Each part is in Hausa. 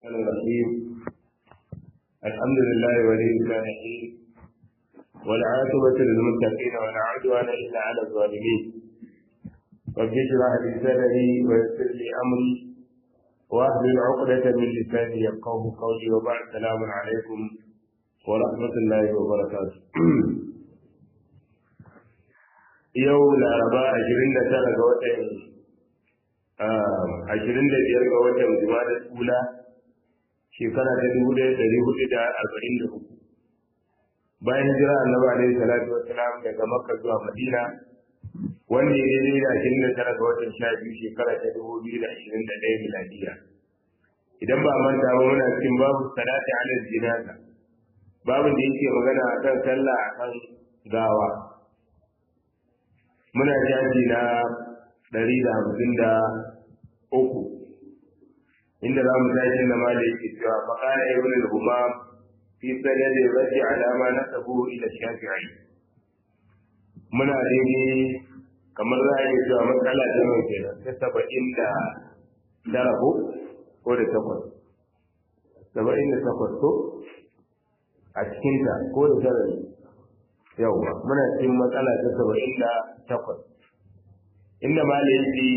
الرحيم الحمد لله ولي الصالحين والعاقبة للمتقين ولا عدوان إلا على الظالمين رب اشرح لي صدري ويسر لي أمري واحلل عقدة من لساني يفقه قولي وبعد السلام عليكم ورحمة الله وبركاته yau laraba ashirin da tara ga watan ashirin da biyar ga watan jumada tsula shekara ta dubu ɗaya ɗari hudu da arba'in da uku bayan jira annabi alaihi salatu wassalam daga makka zuwa madina wanda ya daidai da ashirin da tara ga watan sha biyu shekara ta dubu biyu da ashirin da ɗaya miladiya idan ba manta ba muna cikin babu salati ala jinaza babu da yake magana akan sallah akan gawa muna jaji na ɗari da hamsin da uku inda za mu tashi na ma da yake cewa faƙara ibn al-humam fi sanadi raji alama na tabu ila shafi'i muna daidai kamar za a yi cewa matsala ta mai kenan ta saba'in da tara ko ko da takwas saba'in da takwas ko a cikinta ko da tara ne yauwa muna cikin matsala ta saba'in da takwas inda malayi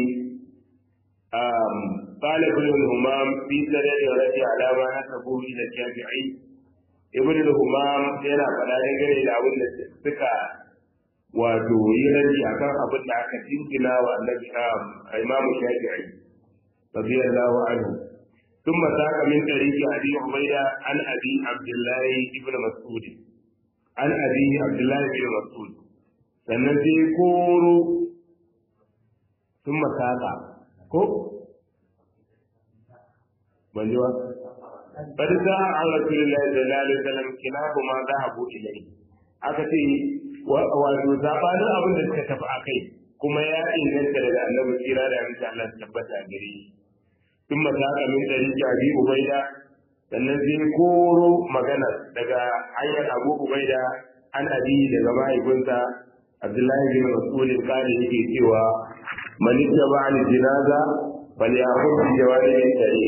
قال ابن الهمام في سنة رجع على ما نسبه إلى الشافعي ابن الهمام yana faɗa dangane da abin da suka wato yi raji akan abin da aka jinkina wa annabi imam shafi'i radiyallahu anhu ثم ساق من طريق ابي عبيده عن ابي عبد الله ابن مسعود عن ابي عبد الله بن مسعود sannan sai koro sun masaka ko ban ji ba bari za a an rasulullahi sallallahu alaihi wasallam kilahu ma zahabu ilayhi aka ce wato zabanin abin da suka tafi akai kuma ya inganta daga annabi kira da amince Allah ta tabbata a gare shi sun masaka min dari jabi ubaida sannan sai koro magana daga hanyar abu ubaida an abi daga mahaifinsa abdullahi bin mas'ud kare yake cewa man ittaba al jinaza bal ya'khudh bi jawari tare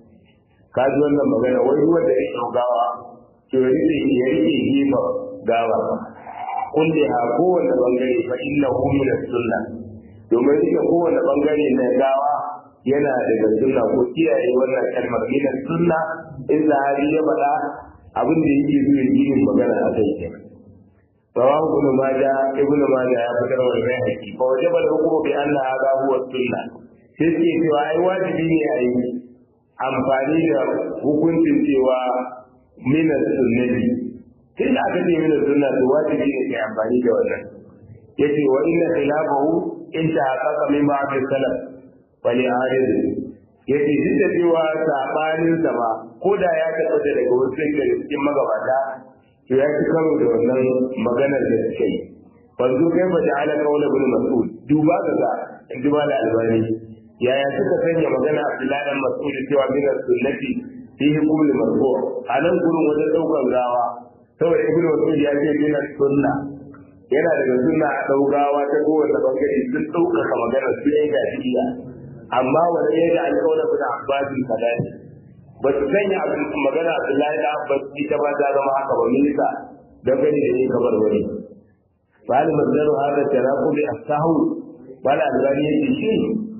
ka ji wannan magana wai ruwan da ya gawa to ya rike ya rike gefa gawa kulli ha kowanne bangare fa innahu min sunna domin rike kowanne bangare na gawa yana daga sunna ko kiyaye wannan kalmar min sunna in zahari ya faɗa abin da yake zuwa yin magana a kai kenan رواه ابن ماجه ابن ماجه يا فكر والبيهقي فوجب الحكم بان هذا هو السنه sai cewa ai wajibi ne a yi amfani da hukuncin cewa mina sunnati tun da aka ce mina sunna to wajibi ne kai amfani da wannan yace wa inna khilafahu in ta haqqaqa min ba'd salaf fa li arid yace duk da cewa sabanin sa ba ko da ya tabbata daga wasu daga cikin magabata to ya ci karo da wannan maganar da suke yi wanzu kai ba da ala kaula bin mas'ud duba ga ga in ji da albani yaya suka sanya magana abdullahi dan mas'ud cewa min sunnati fi hukum al-marfu anan gurin wajen daukar gawa saboda ibnu mas'ud ya ce min sunna yana daga sunna a daugawa ta kowace bangare sun ɗaukaka maganar su yan gajiya amma wani ya ga alƙawla bin abbasin kadani ba su sanya magana Abdullahi da Abbas ita ba ta zama haka ba milika don gani da ni kamar wani bali mazdaru hada taraku bi asahu bala albani yake shi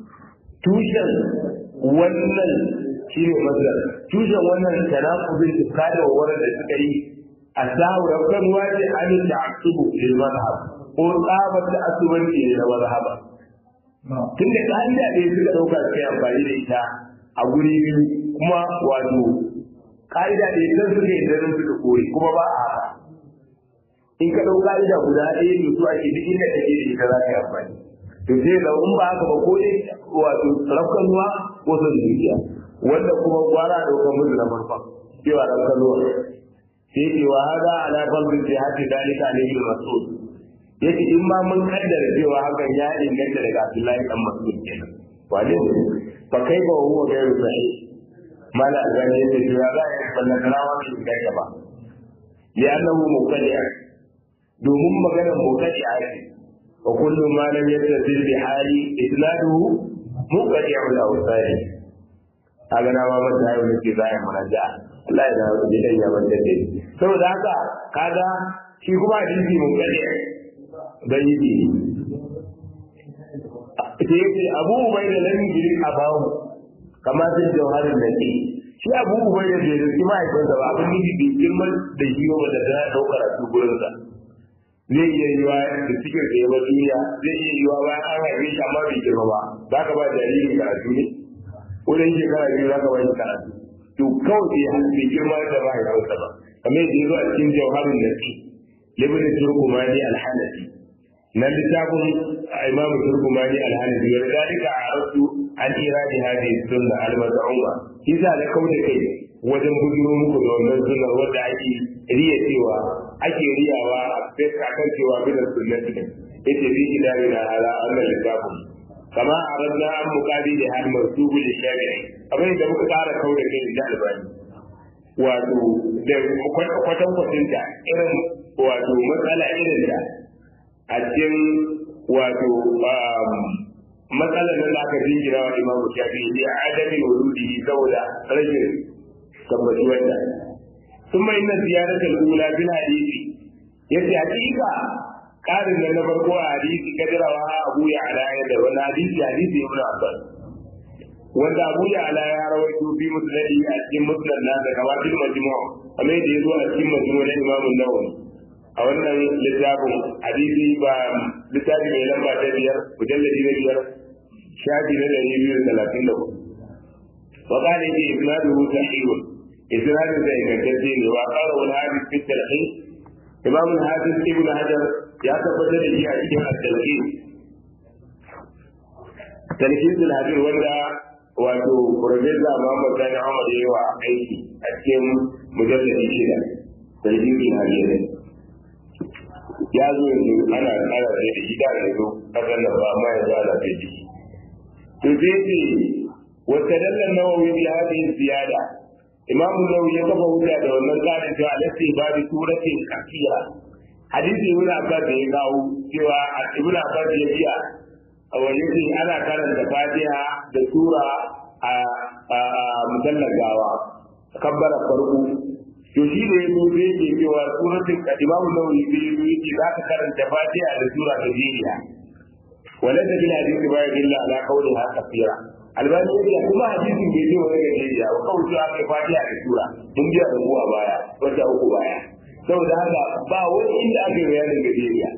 tushen wannan shine mazdar tushen wannan taraku bi kada wa da suka yi asahu rabban waje an ta'assubu lil madhhab ko tsabar da asubanci ne na madhhab tunda ka'ida ne suka dauka suka amfani da ita a guri biyu kuma wato ka'ida da ita suke da nan suka koyi kuma ba a haka in ka ɗau ka'ida guda ɗaya ne su ake duk inda take da ita za ka yi amfani to sai da in ba haka ba ko dai wato rafkan ruwa ko son zuciya wanda kuma gwara ɗaukar musu na farkon cewa rafkan ruwa sai ce wa hada ala fadli fi hadi dalika alayhi mas'ud yace in ma mun kaddara cewa hakan ya inganta daga Abdullahi dan Mas'ud kenan wane ne fa kai ba huwa gairu sahih mala albani yace to ya za a yi ballan karawa ne ga gaba li'annahu mubtadi'a domin maganar mubtadi'a ce wa kullu ma lam yattasil bi hali isnaduhu mubtadi'u al-awsari kaga na ma mata yau nake za a yi muraja Allah ya dawo da dan ya manta da saboda haka kaga shi kuma hadisi mun gane dan yi sai yace Abu Ubaida lam yujri abahu kama sun jawharin nake shi Abu Ubaida bai riski mahaifinsa ba abin nufi bai girman da shi ba da ta daukar su gurinsa zai iya yiwa da cikin da yawa duniya zai iya yiwa bayan an haife shi amma bai girma ba za ka ba jariri karatu ne wurin shekara biyu za ka ba shi karatu to kawai bai bai girma da mahaifinsa ba kamar yadda ya zo a cikin jawharin nasi libin turkumani alhanafi na littafin imamu turkumani alhanafi wa dalika a rasu an iradi hadhihi sunna al-maz'uma kisa da kauda kai wajen bujuro muku da wannan sunna wanda ake riya cewa ake riyawa a fesa kan cewa bidan sunnati ne yace bi idalina ala annal littafin kama aradna an muqadi da hal marsubu li shari'i abin da muka kara kauda kai da albani wato da kwatan kwatinta irin wato matsala irin da a cikin wato matsalar nan da aka jingira wa imamu shafi ne a adamin wurudi saboda rashin tabbatuwar da sun mai na ziyarar ula bin hadisi yace hakika karin da na farko a hadisi kadirawa abu ya alaya da wani hadisi hadisi ibn abbas wanda abu ya ala ya rawaito fi musnadi a cikin musnad na da kawatin majmu' kamar yadda ya zo a cikin majmu' na imam an-nawawi a wannan littafin hadisi ba littafi mai lamba ta biyar mujalladi na biyar shafi na ɗari biyu da talatin da hudu wa kana yake isnaduhu sahihun isnadun da ingantacce ne wa qala wal hadith fi talqin imam al-hafiz ibn hajar ya tabbatar da shi a cikin at-talqin talqin al-hadir wanda wato Profesa Muhammad Sani Ahmad ya yi wa aiki a cikin mujalladi shida talqin al-hadir ya zo yanzu ana tsara da shi da yanzu kasar nan ba amma yanzu ana da shi to sai ce wata dallan nawawi bi hadhihi ziyada imam nawawi ya kafa hujja da wannan tsarin cewa alati babu suratin kafira hadisi ibn abbas da ya kawo cewa ibn abbas ya biya a wani shi ana karanta fatiha da sura a musallar gawa kabbara farko to shi da yazo da yake cewa suratul imamu nawawi da yazo yake za ka karanta fatiha da sura ta jeriya wala da bil hadisi ba illa ala qawliha kafira albani yake kuma hadisin bai ce wani ga jeriya wa kawai cewa kai fatiha da sura mun biya da mu a baya wata uku baya saboda haka ba wani inda aka yi bayanin gajeriya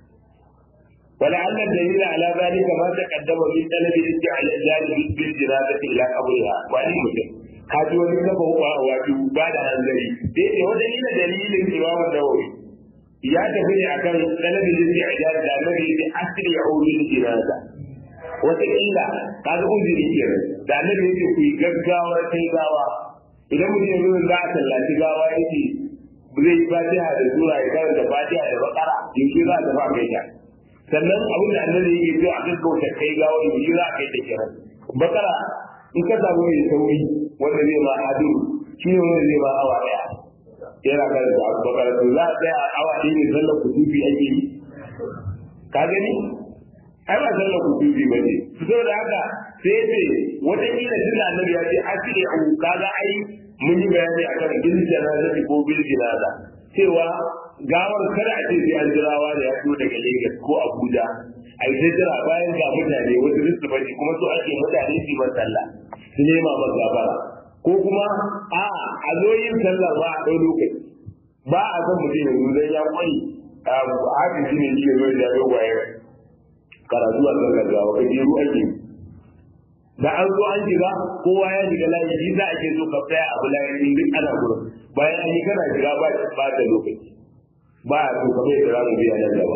ولعل الدليل على ذلك ما تقدم من طلب الاستعلال بالجنازة إلى قبرها وأن مسلم kaji wani kafa wato ba da hanzari da yake wata ila dalilin imamu nawawi ya tafi ne akan talabijin da ijaz da annabi ya asiri ya ulil jinaza wata illa kaga uzuri kenan da annabi yake ku gaggawar kai gawa idan mutum ya zo za a tallaci gawa yake zai yi fatiha da sura ya karanta fatiha da bakara yaushe za a tafi a kai ta sannan abin da annabi yake so a gaggauta kai gawa yaushe za a kai ta kiran bakara in ka samu mai sauri wanda zai ma hadu shi ne wanda zai ma awa daya yana kan da bakar to za a tsaya awa ɗaya ne sallar kutubi ake yi ka gani ai ba sallar kutubi ba ne su da haka sai ce wata kila tun da annabi ya ce asiri a kaga ai mun yi bayani akan bil janaza ko bil jinaza cewa gawar kada a ce sai an jirawa da ya fito daga Lagos ko Abuja a yi jira bayan ga mutane wasu su bari kuma so ake mutane su yi sallah su nema ba gabara ko kuma a a zo yin sallah ba a ɗau lokaci ba a san mutum yanzu dan ya kwai a haka shi ne shi zo da dogwaye karatu a kan gaggawa ka je ruwa ake da an zo an shiga kowa ya shiga layi shi za a ke so ka tsaya a bulayen duk ana gurin bayan an yi kana shiga ba ba da lokaci ba a so kamar yadda za mu biya nan gaba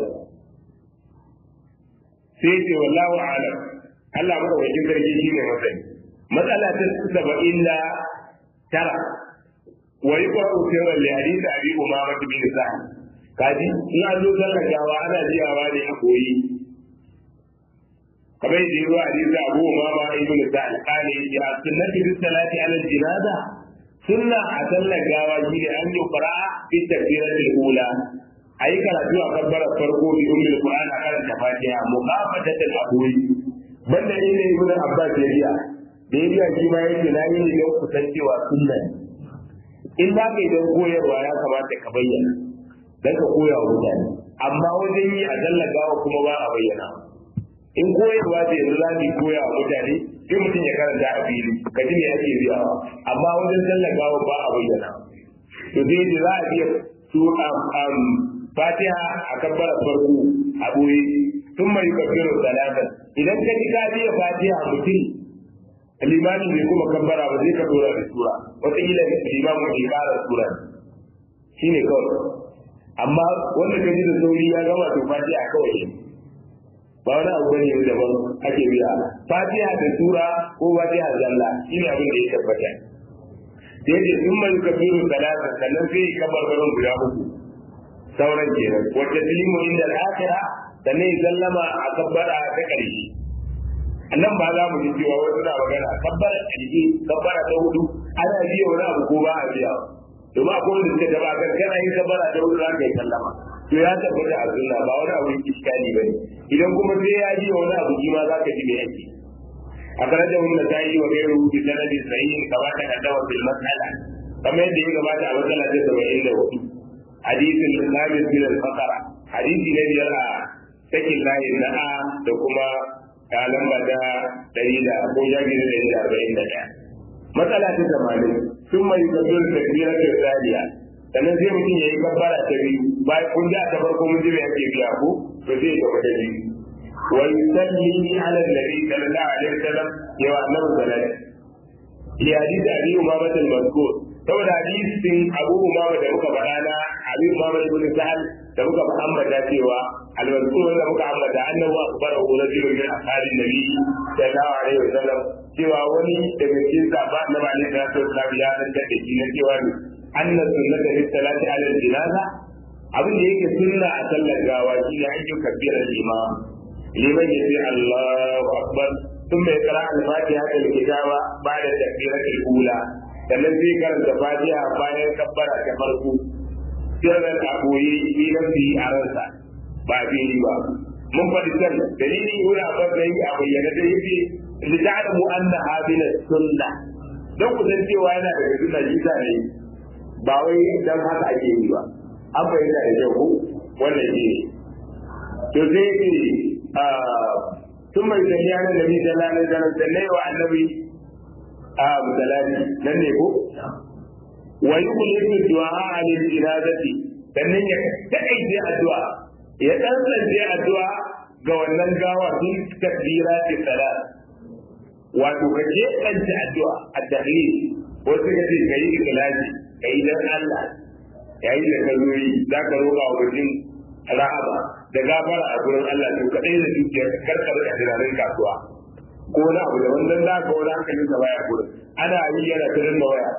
sai ce wallahu a'lam Allah maka wajen sarki shi ne masani matsala ta saba'in da tara wa yi kwa usirar da hadisi abi umama bin sa'ad kaji in an zo sallar gawa ana jiyawa ne a koyi kamar yadda yazo hadisi abu umama ibn sa'ad kale ya sunnati bis salati ala jinaza sunna a sallar gawa shi ne an yi qira'a fi takbiratul ula ayi karatu a kabbarar farko bi ummul qur'an a karanta fatiha muqafatatan abuwi banda inda ibnu abbas ya riya da ya biya shi ma yake na yi ne don kusan cewa sunna in za ka yi don koyarwa ya kamata ka bayyana don ka koya wa mutane amma wajen yi a tallagawa kuma ba a bayyana in koyarwa da yanzu za mu koya wa mutane sai mutum ya karanta a fili ka ji me ake biyawa amma wajen tallagawa ba a bayyana to dai da za a biya su fatiha a kabbara farko a boye sun mai kafiru salata idan ka ji ka biya fatiha mutum limani bai kuma kabbara ba zai ka dora da sura wataƙila limamu bai kara sura shine kawai amma wanda ka ji da sauri ya gama to fatiha kawai ba wani abu bane daban ake biya fatiha da sura ko fatiha zalla shine abin da ya tabbata sai da sun mai kafiru salata sannan sai ya kabarbarin guda uku sauran kenan wacce tilimu inda al'akira sannan ya sallama a kabbara ta ƙarshe annan ba za mu ji cewa wasu na magana kabbara ƙarshe kabbara ta hudu ana biya wani abu ko ba a biya domin akwai wanda suka taba kan kana yin kabbara ta hudu za ka yi sallama to ya tabbata a sunna ba wani abu iskali bane idan kuma sai ya ji wani abu shi ma za ka ji me yake أخرجه النسائي وغيره بسند صحيح كما تقدم في المسألة كما يدعي كما مسألة سبعين له حديث الخامس من الفقرة حديث الذي يرى سكن الله النعى لكما كالم بدا دليل أبو جاكر دليل أربعين دقيقة مسألة ثمانين ثم يكبر التكبيرة الثانية sannan sai mutum ya yi kabbara ta biyu bayan kun da ta farko mun ji me ake biya ko to sai ya gaba da biyu ويسلم على النبي صلى الله عليه وسلم يا أنه صلاة في حديث أبي أمامة المذكور saboda hadisin Abu Umama da muka faɗa na Abi Umama ibn Sa'al da muka ambata cewa al-mazkur da muka ambata annahu akbara rajulun min ashabin nabi sallallahu alaihi wasallam cewa wani daga cikin sahaba na Bani Sallallahu alaihi ya dan da shi na cewa anna sunnata lis salati ala al-janaza abin da yake sunna a sallar gawa shi ne an yi kabbira imam liman yace Allahu akbar ثم يقرأ الفاتحة الكتاب بعد التكبيرة الأولى sannan zai karanta fatiha bayan kabbara ta farko sirran a koyi fi nafsi a ransa ba fili ba mun faɗi can dalili wani abin da yi a bayyana da yake li ta'lamu anna hadina sunna dan ku san cewa yana daga sunna jita ne ba wai dan haka ake yi ba an fahimta da kyau wannan shi to sai ce ثم يسمي على النبي صلى الله عليه وسلم سنه والنبي آه مثلاثي لن يكو ويخلص الدعاء عن الإرادة sannan ya taƙaice addu'a ya tsantsance addu'a ga wannan gawa sun takbira ce salat wato ka ke tsance addu'a a tahlil wasu ka ce ka yi ikhlasi ka yi dan Allah yayin da ka zo yi za ka roƙa wa mutum rahama da gafara a gurin Allah to kadai da dukiyar karkar da tunanin kasuwa ko wani abu da wannan za ka wani hankalin ka baya gurin ana yi yana ta danna waya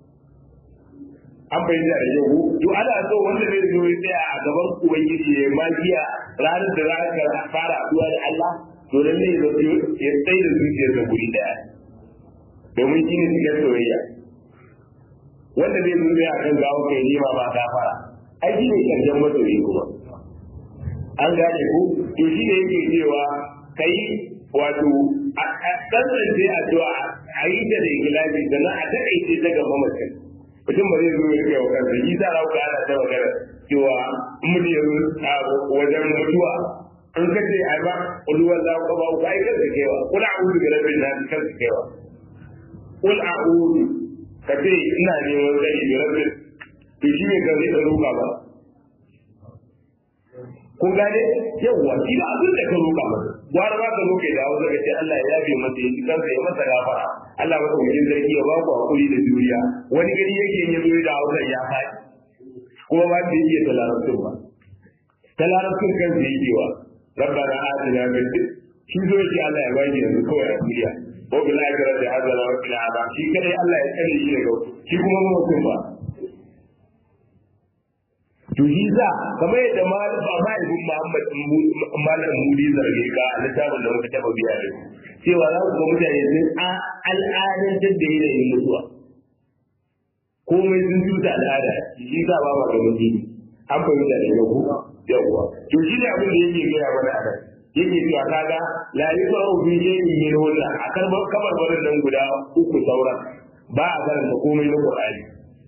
an bayyana da yau to ana so wanda zai zo ya tsaya a gaban ubangiji ya magiya ranar da za ka fara addu'a da Allah to lalle ya zo ya tsaye da zuciyar da guri daya domin shi ne cikin soyayya wanda zai zo ya kan gawo kai nema ba gafara ai shi ne karshen masoyi kuma an gane ku to shi ne yake cewa kai wato a tsantsance addu'a a yi ta da ikhlasi sannan a taƙaice ta gaba mutum mutum ba zai zo ya kai wa kansa shi sa rauka ana ta magana cewa mun ya wajen mutuwa an kace ai ba ulwan la ka ba kai kanka kewa kul a'udhu bi rabbin nas kanka kewa kul a'udhu kace ina neman tsari bi rabbin to shi ne kan zai roƙa ba kun gane yawwa shi ba abin da ka roƙa masa gwara ba ka roƙe da hausa ka ce Allah ya yabe masa ya kansa ya masa gafara Allah masa wajen zargi ya ba ku hakuri da juriya wani gari yake yin zo da hausa ya faɗi kuma ba ta iya talarabtun ba talarabtun kan su yi kewa rabbana atina min shi zo shi Allah ya bani yanzu kawai a duniya ko bil akhirati hazana wa qina adab shi kadai Allah ya tsare shi daga shi kuma mutum ba to shi za kamar yadda mahaifin Muhammad Malam Mudi zarge ka a littafin da muka taba biya da cewa za ku ga mutane sun al'adantar da yanayin mutuwa komai sun tuta al'ada shi za ba ma ganin jini an fahimta da yau yawwa to shi ne abin da yake gaya mana a nan yake cewa kaga la yusra'u fi shay'in min hunna akan kabar barin nan guda uku sauran ba a karanta komai na Qur'ani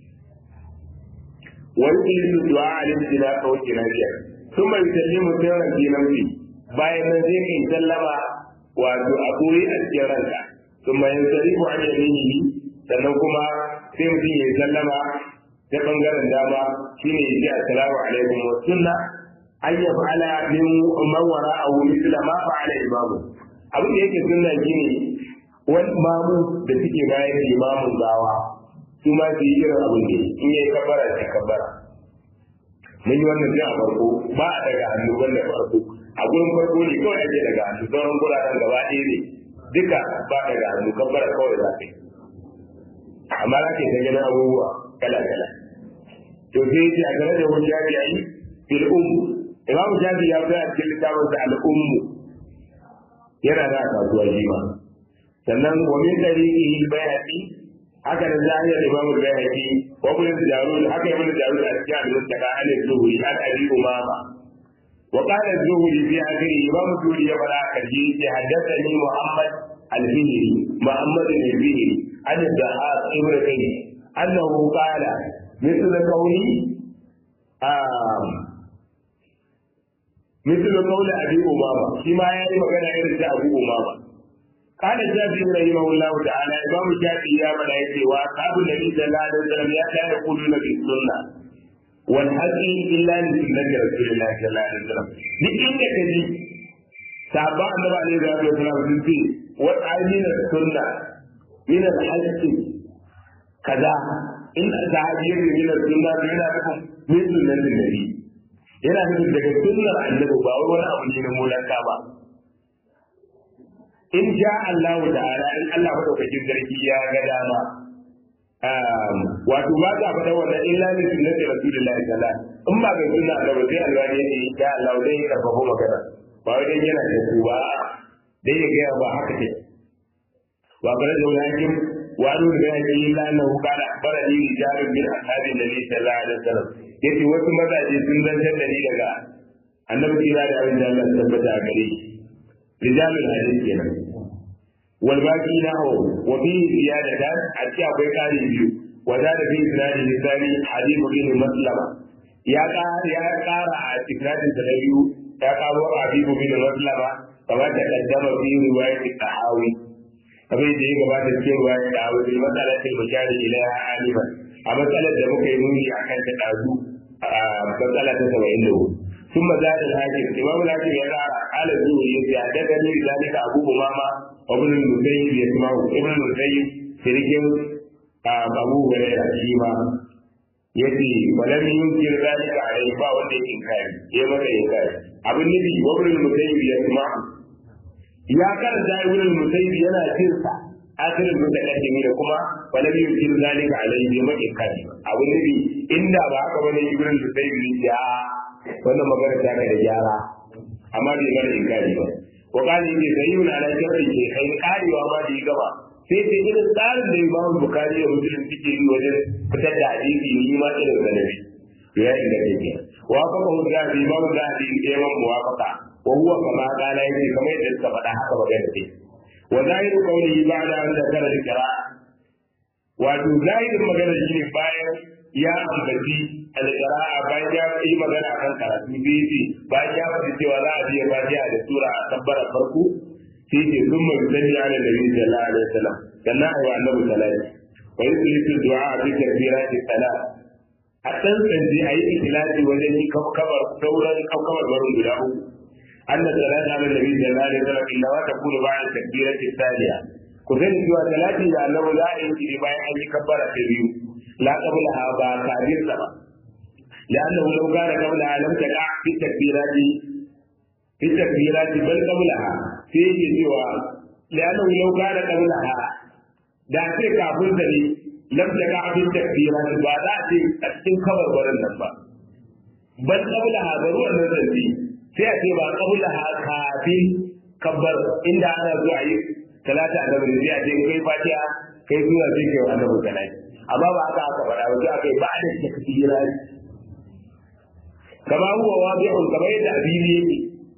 wa yuqilu du'a al-istila wa kinafiya thumma yusallimu sirran fi nafsi bayan nan zai kai sallama wato a koyi a cikin ranka thumma yansarifu an yaminihi sannan kuma sai mutum ya sallama ta bangaren dama shine ya ce assalamu alaikum wa sunna an ya fa'ala min man wara'ahu mithla ma fa'ala imamu abin da yake sunna shine wani mamu da suke bayan imamun gawa su ma su yi irin abin da in yayi kabbara sai kabbara mun yi wannan sai a farko ba a daga hannu wanda farko a gurin farko ne kawai ake daga hannu sauran guraren gaba ɗaya ne duka ba daga hannu kabbara kawai za ka yi amma za ka yi ta ganin abubuwa kala kala to sai ya ce a game da wani ya yi fil ummu imamu shafi ya fi a cikin littafin sa al'ummu yana da kasuwa shi ma sannan wa min tariqihi bayati haka da zahir imamu bayati wa ibn jarud haka ibn jarud a cikin al-mustaqa an zuhuri an abi umama wa qala az-zuhri fi akhiri imamu zuhri ya fara karshe ya haddathani muhammad al-fihri muhammad al-fihri an dahab ibn kayyim annahu qala مثل قولي آم مثل قول أبي أمامة فيما يعني مكان إرد أبو أمامة قال الشافعي رحمه الله تعالى إمام الشافعي يا ملائكة وأصحاب النبي صلى الله عليه وسلم لا يقولون بالسنة والحق إلا لسنة رسول الله صلى الله عليه وسلم لكن كذي صحابة النبي عليه الصلاة والسلام في وأي من السنة من الحق كذا in sahabi ya ne min sunna to yana nufin min sunnatin nabi yana nufin daga sunnar annabi ba wai wani abu ne na mulaka ba in ja Allah ta'ala in Allah madaukakin sarki ya ga dama wato ba za faɗa wannan illa min sunnati rasulillahi sallallahu in ba ga sunna annabi sai Allah ne ya ya Allah dai ya karfafa magana ba wai dan yana da su ba dai ya ga ba haka ce wa bare da wani وقالوا لبيعه إلا أنه قال أخبرني رجال من أصحاب النبي صلى الله عليه وسلم yace wasu mazaje sun zantar da ni daga annabi kira da abin da Allah tabbata a gare shi rijalul hadith kenan wal baqi nahu wa fi ziyadatan a ci akwai kari biyu wa da da fi isnadi misali hadith bin maslama ya ƙara ya ƙara a isnadin da biyu ya ƙaro hadith bin maslama kamar da kaddama fi riwayat tahawi abin da ya gabata cikin ruwa ya dawo da matsalatin mujari ila alima a matsalar da muka yi nuni a kan ta ɗazu a matsala ta saba'in da hudu sun maza da hakim imamu hakim ya tsara ala zuwa ya ce a daga ne da zalika abu umama wa ibn musayyib ya kuma ibn musayyib sirkin abu hurairah shi ma yace walam yunkir zalika alai ba wanda ya inkari ya maka inkari abin nufi wa ibn musayyib ya kuma ya karanta ibn musayyib yana jin sa akirin mutakaddimi da kuma wala bi yusir zalika alayhi ma inkari abu nabi inda ba haka bane ibn musayyib ne ya wannan magana ta da gyara amma bai mana inkari ba wa qali bi sayyidun ala sharri ke kai karewa ma da gaba sai sai irin tsarin da Imam Bukhari da Muslim suke yi wajen fitar da hadisi ni ma irin da nabi to ya inda kake wa fa ko da Imam Zahabi ya man muwafaqa وهو كما قال يجي كما يدل كما حكى بغيره وظاهر قوله بعد أن ذكر القراءة wato zahirin magana shi ne bayan ya ambaci alƙira'a bayan ya yi magana kan karatu biyu ce bayan ya faɗi cewa za a biya fatiha da sura a tabbara farko sai ce sun mai sani ala nabi sallallahu alaihi wasallam sannan ayi annabi salati wa yuslitu du'a bi takbirati salat a tantance ayi ikhlasi wajen yi kabar sauran kabar barin guda uku أن الصلاة على النبي صلى الله عليه وسلم إنما تكون بعد التكبيرة الثانية كذلك سوى ثلاثة لأنه لا يمكن بأن أن يكبر التبيو لا قبلها بكابير سبا لأنه لو كان قبلها لم تقع في التكبيرات في التكبيرات بل قبلها في سوى لأنه لو كان قبلها da ce kafin da ne lam ta ga abin takbira ba za a ce a cikin kabar barin nan ba ban kabla hazaru wannan zanci sai a ce ba kabula kafin kabbar inda ana zo a yi talata a nabi sai a ce kai fatiha kai zuwa sai kai wa annabi salati amma ba haka aka faɗa ba sai aka yi ba da takbira kama huwa wadi'un kamar yadda abili yake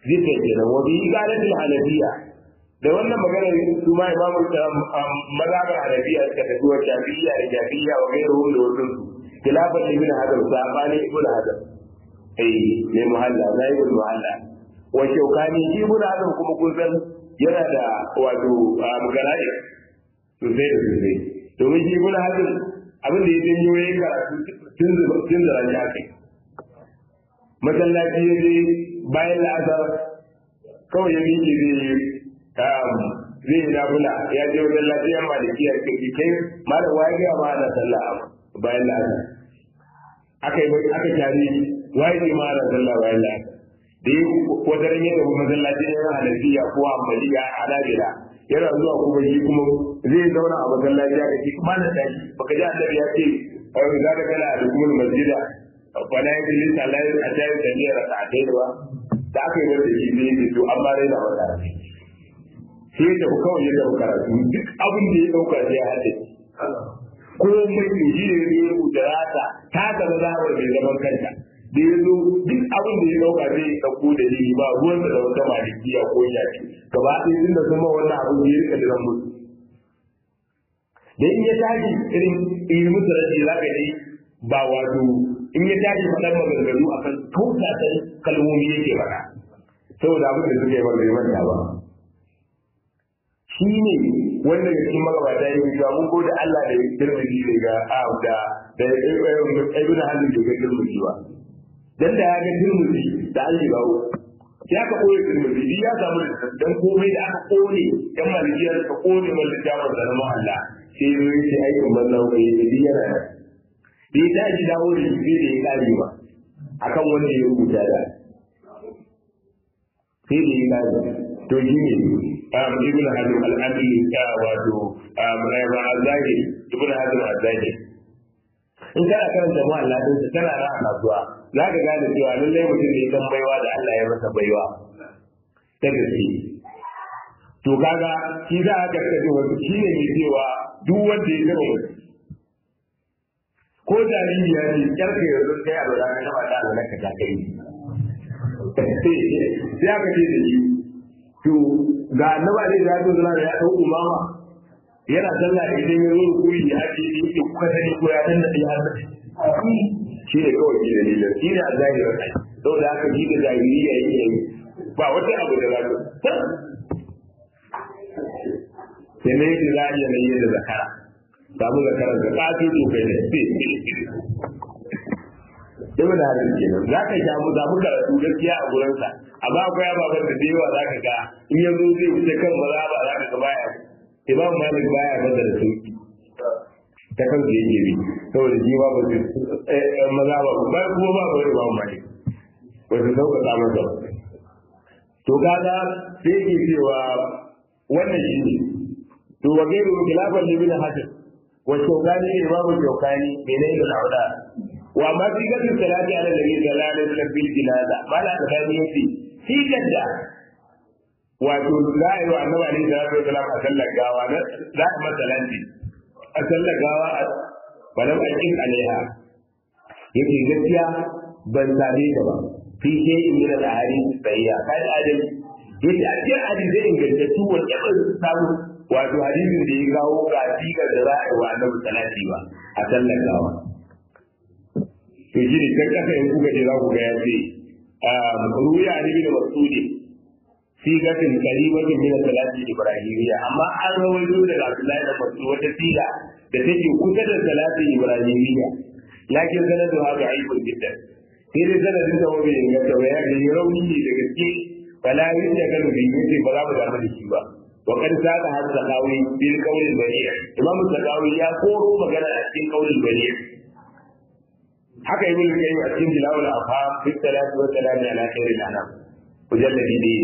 zikr kenan wa bi qalatil hanafiya da wannan magana su ma imamu mazhabar hanafiya suka tafi wa shafi'iyya da shafi'iyya wa gairuhum da wasu su khilafan ibn hadar sabani ibn hadar eh ne muhalla na ibn muhalla wa shaukani shi ibn hadar kuma kun san yana da wato mugarade sosai da sosai domin shi ibn hadar abin da ya janyo ya karatu tun zara shi akai masallaci ya je bayan la'asar kawai ya miƙe zai yi zai yi nafula ya je wajen lafiyar maliki ya ce kai malam waye ga ma ana sallah bayan la'asar aka yi aka tare waye ne ma ana sallah bayan la'asar da yi wata ran yadda masallacin yana hanafiya ko ambaliya a nabila yana zuwa kuma shi kuma zai zauna a masallaci aka ce kuma na tashi baka ji annabi ya ce za ka kana a dukumul masjida fala ya jili salai a jayin da ne rasa a ba da aka yi wanda shi ne to an ba rai da wata sai ya tafi kawai ya tafi karatu duk abin da ya dauka sai ya haɗe ko mai to shi ne ya rubuta rata ta ga mazhabar mai zaman kanta da ya zo duk abin da ya dauka zai ya dauko da ni ba ruwan da wata malikiya ko yaki gaba ɗaya tun da kuma wannan abin da ya rika jiran musu da in ya tashi irin yi musu rashi za ka yi ba wato in ya tashi faɗar maganganu a kan kautatan kalmomi yake faɗa saboda abin da suka yi ba bai manta ba shi ne wanda ga cikin magabata ya cewa mun gode Allah da ya girmiji ne ga a da da ibn halin da ya girmiji ba dan da ya ga girmiji da an yi bawo ya ka koyi girmiji bi ya samu da dan komai da aka kone yan malikiyar ka kone mallin jama'a da na Allah sai ya yi aikin banza ko ya yi yana da ya tashi dawo da shi da ya kare ba akan wanda ya rubuta da sai da ya kare to shi ne ibn hazm al-adli ka wato rayuwa azali ibn hazm azali in kana karanta mu Allah din sa kana ra'a kasuwa za ka gane cewa lallai mutum ne dan baiwa da Allah ya masa baiwa ta gaske to kaga shi za ka kace wato shi ne mai cewa duk wanda ya gaba ko jariri ya ce kyarka yanzu kai a lura ka taba da Allah ka ta kai sai aka ce da shi to ga annaba ne da ya zama ya dau umama yana sallah da idan ya zo kuri ya ce ni ke kuka sani ko ya danna da har shi ne kawai shi dalilin shi ne a zahirin ai saboda haka shi da zahiri ya yi yayi ba wata abu da za ta sai ne yadda za a iya mai yadda zakara samu zakaran ka ƙafi to kai ne Ibn Hajar kenan za ka sha mu zamu karatu gaskiya a gurinsa amma akwai ababen da da yawa za ka ga in ya zo zai wuce kan maza ba za ka ga baya Imam Malik baya maza da sauki ta kan su yake bi saboda shi ba ba su maza ba ba kuma ba ba Imam Malik ba su sauƙaƙa masa to kaga sai yake cewa wannan shi ne to wa gairu khilafan libin hajar wa shawkani imamu shawkani menene al'auda wa ma fi gadin salati ala nabi sallallahu alaihi wasallam bil jinaza mala da bani yace shi gadda wato za a yi wa annabi alaihi salatu wasallam a sallar gawa na za a masa lanti a sallar gawa a balam akin alaiha yake gaskiya ban same ta ba fi ke in min al ahadith sayya kai adal yace a cikin hadisi ingantattu wanda ban samu wato hadisin da ya kawo ga sigar da za a yi wa annabi salati ba a sallar gawa to shi ne kan kasa in kuka je za ku ga ya ce ruya ne bin masudi sigatin karibatin min salati ibrahimiyya amma an rawaito daga Abdullahi da Mas'ud wata siga da take kusa da salati ibrahimiyya lakin sanadu haka aibun jiddan sai dai sanadin da wani inganta ba ya ga rauni ne da gaske fala yin da kanu bi yace ba za mu damu da shi ba wa kad saka har sakawi bil qawlil bari' imamu sakawi ya koro magana a cikin qawlil bari' haka ibn qayyim a cikin dilawul afham fi salati wa salam ala khairil anam mujalladi ne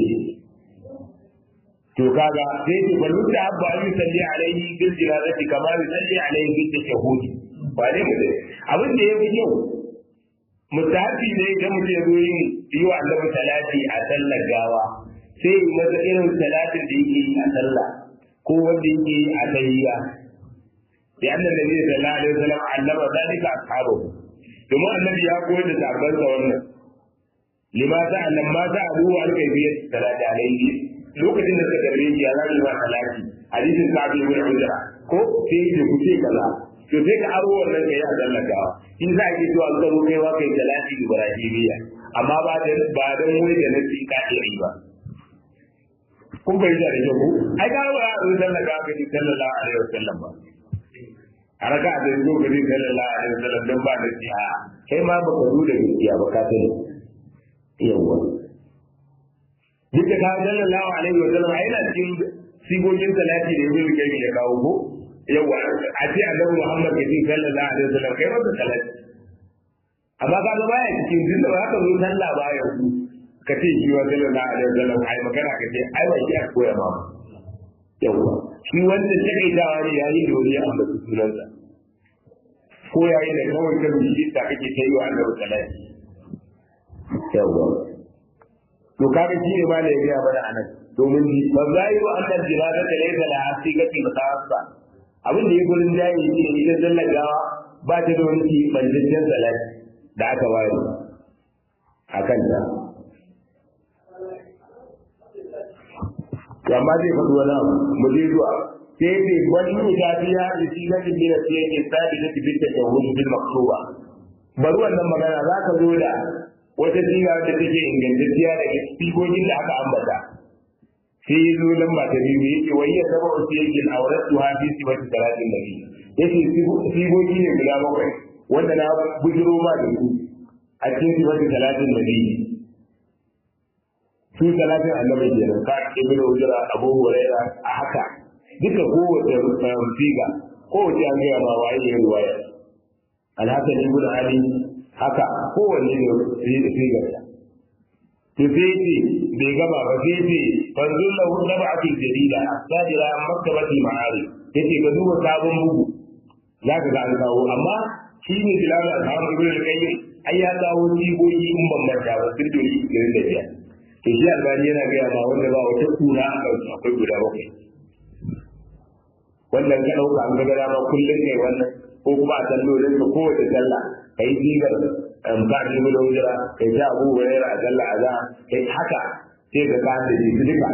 to kaga sai ce bal mutta abba an yusalli alaihi bil jinazati kama yusalli alaihi bil tashahhud ba ne mu abin da yafi yau mutafi ne idan mutum ya zo yin yi wa annabi salati a sallar gawa sai yi masa irin salatin da yake yi a sallah ko wanda yake yi a tahiyya ya annabi sallallahu alaihi wasallam allama zalika ashabu domin annabi ya koyar da sahabbansa wannan lima ta annan ma ta abu wa alkai biyar salati alaihi lokacin da suka tambaye shi ya zaɓi ma salati hadisin sabi ibn ujra ko sai ya ku ce kaza to sai ka aro wannan kai a sallakawa in za a ke zuwa an karo kai wa kai salati ibrahimiyya amma ba da ba da wani da nasi ka iri ba kun bai da rage ku ai ga wa a sallaka ka ji sallallahu alaihi wasallam ba a raka da zo ga sallallahu alaihi wasallam dan ba da siya kai ma baka zo da gaskiya ba ka sani yawwa duk da kawo sallallahu alaihi wa sallam yana cikin sigogin salati da ibnu kayyim ya kawo ko yawwa a ce annabi muhammad ya ce sallallahu alaihi wa sallam kai masa salati amma ka ga baya cikin dinda ba ka zo sallah ba ya ku ka ce shi wa sallallahu alaihi wa sallam ai magana ka ce ai ba shi a koya ma yawwa shi wanda takaitawa ne yayi da wani ambaci sunansa ko yayin da kawai ka rubuci da kake kai wa annabi salati yawwa to kaga shi ne ma da ya gaya mana anan domin ba za yi wa annan jinaza da laisa da hasigati musawasa abin da ya gurin jayi ne ita zallagawa ba ta da wani banjajen salati da aka ware a kanta amma zai faɗi wani abu mu je zuwa sai ce wani mutafiya da shi na jin mina sai yake sabi da tibin da shahuru bil maktuba bari wannan magana za ka zo da wata siga da take ingantacciya daga sigogin da aka ambata sai ya zo lamba ta biyu yake wai ya saba wasu yake auren su hafi su wata talatin da biyu yake sigogi ne guda bakwai wanda na bujiro ma da su a cikin su wata talatin da biyu su talatin annabi kenan ka ibn ujra abu huraira a haka duka kowace siga kowace an gaya ma waye ya ruwaya alhassan ibn ali haka kowanne ne sigarsa to sai ce bai gama ba sai ce fanzun lahu sab'atul jadida as-sadira maktabatul ma'ari yace ka duba sabon bugu za ka ga an kawo amma shi ne bilal al-haram ibn al-qayyim ai ya kawo sigogi in ban manta ba sun dole irin da biya to shi albani yana gaya ma wanda ba wata kura a kansu akwai guda bakwai wannan ka ɗauka an ga dama kullum kai wannan ko kuma a sallolin ka kowace sallah kai sigar ba ni mu da wujira kai ta abu hurairah a sallah a za kai haka sai ka ka da su duka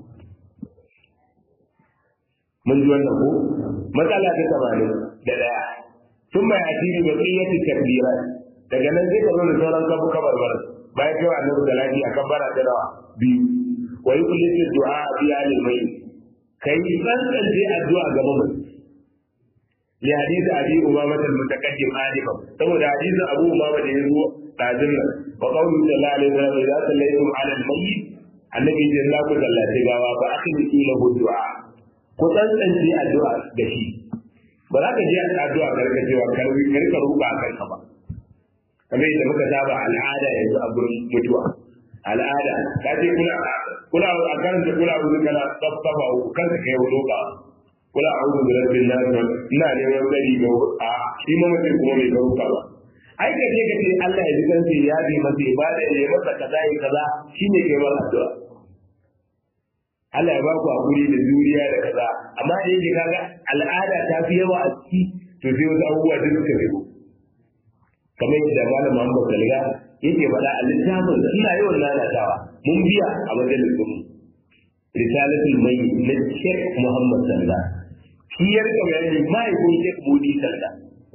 mun ji wannan ko matsala ta tamanin da daya tun mai asiri da tsiyyati takbira daga nan sai ka zo da sauran kabu kabarbar bayan kai annabi da lafi a kabbara ta dawa biyu wa yuqlitu du'a bi alil mayyit kai tsantsance addu'a ga mamaci li hadisi abi umama al-mutaqaddim alifa saboda hadisi abu umama da yazo dazin nan wa qawlu sallallahu alaihi wasallam idza sallaytum ala al-mayyit annabi ya Allah ku sallace gawa ba akhlisu lahu du'a ku tsantsance addu'a da shi ba za ka je addu'a karka cewa karbi karka ruka kanka ba kamar yadda muka saba al'ada yanzu a gurin mutuwa al'ada ka ce kuna kuna a karanta kula abu kana tsaftafa ku kanka kai roka kula a'udhu bi rabbin nas ina neman gari ga a shi ma mutum kuma bai ga roka ba ai ka je ka ce Allah ya ji kansa ya bi masa ibada ya masa kaza ya kaza shine kai ba addu'a Allah ya ba ku hakuri da juriya da kaza amma da yake kaga al'ada ta fi yawa a ciki to sai wasu abubuwa da suka fito kamar yadda malam Muhammad Saliga yake faɗa a littafin da ina yawan lalatawa mun biya a majalisun mu risalatul mai na Sheikh Muhammad Saliga shi ya rika bayani mahaifin Sheikh Mudi Saliga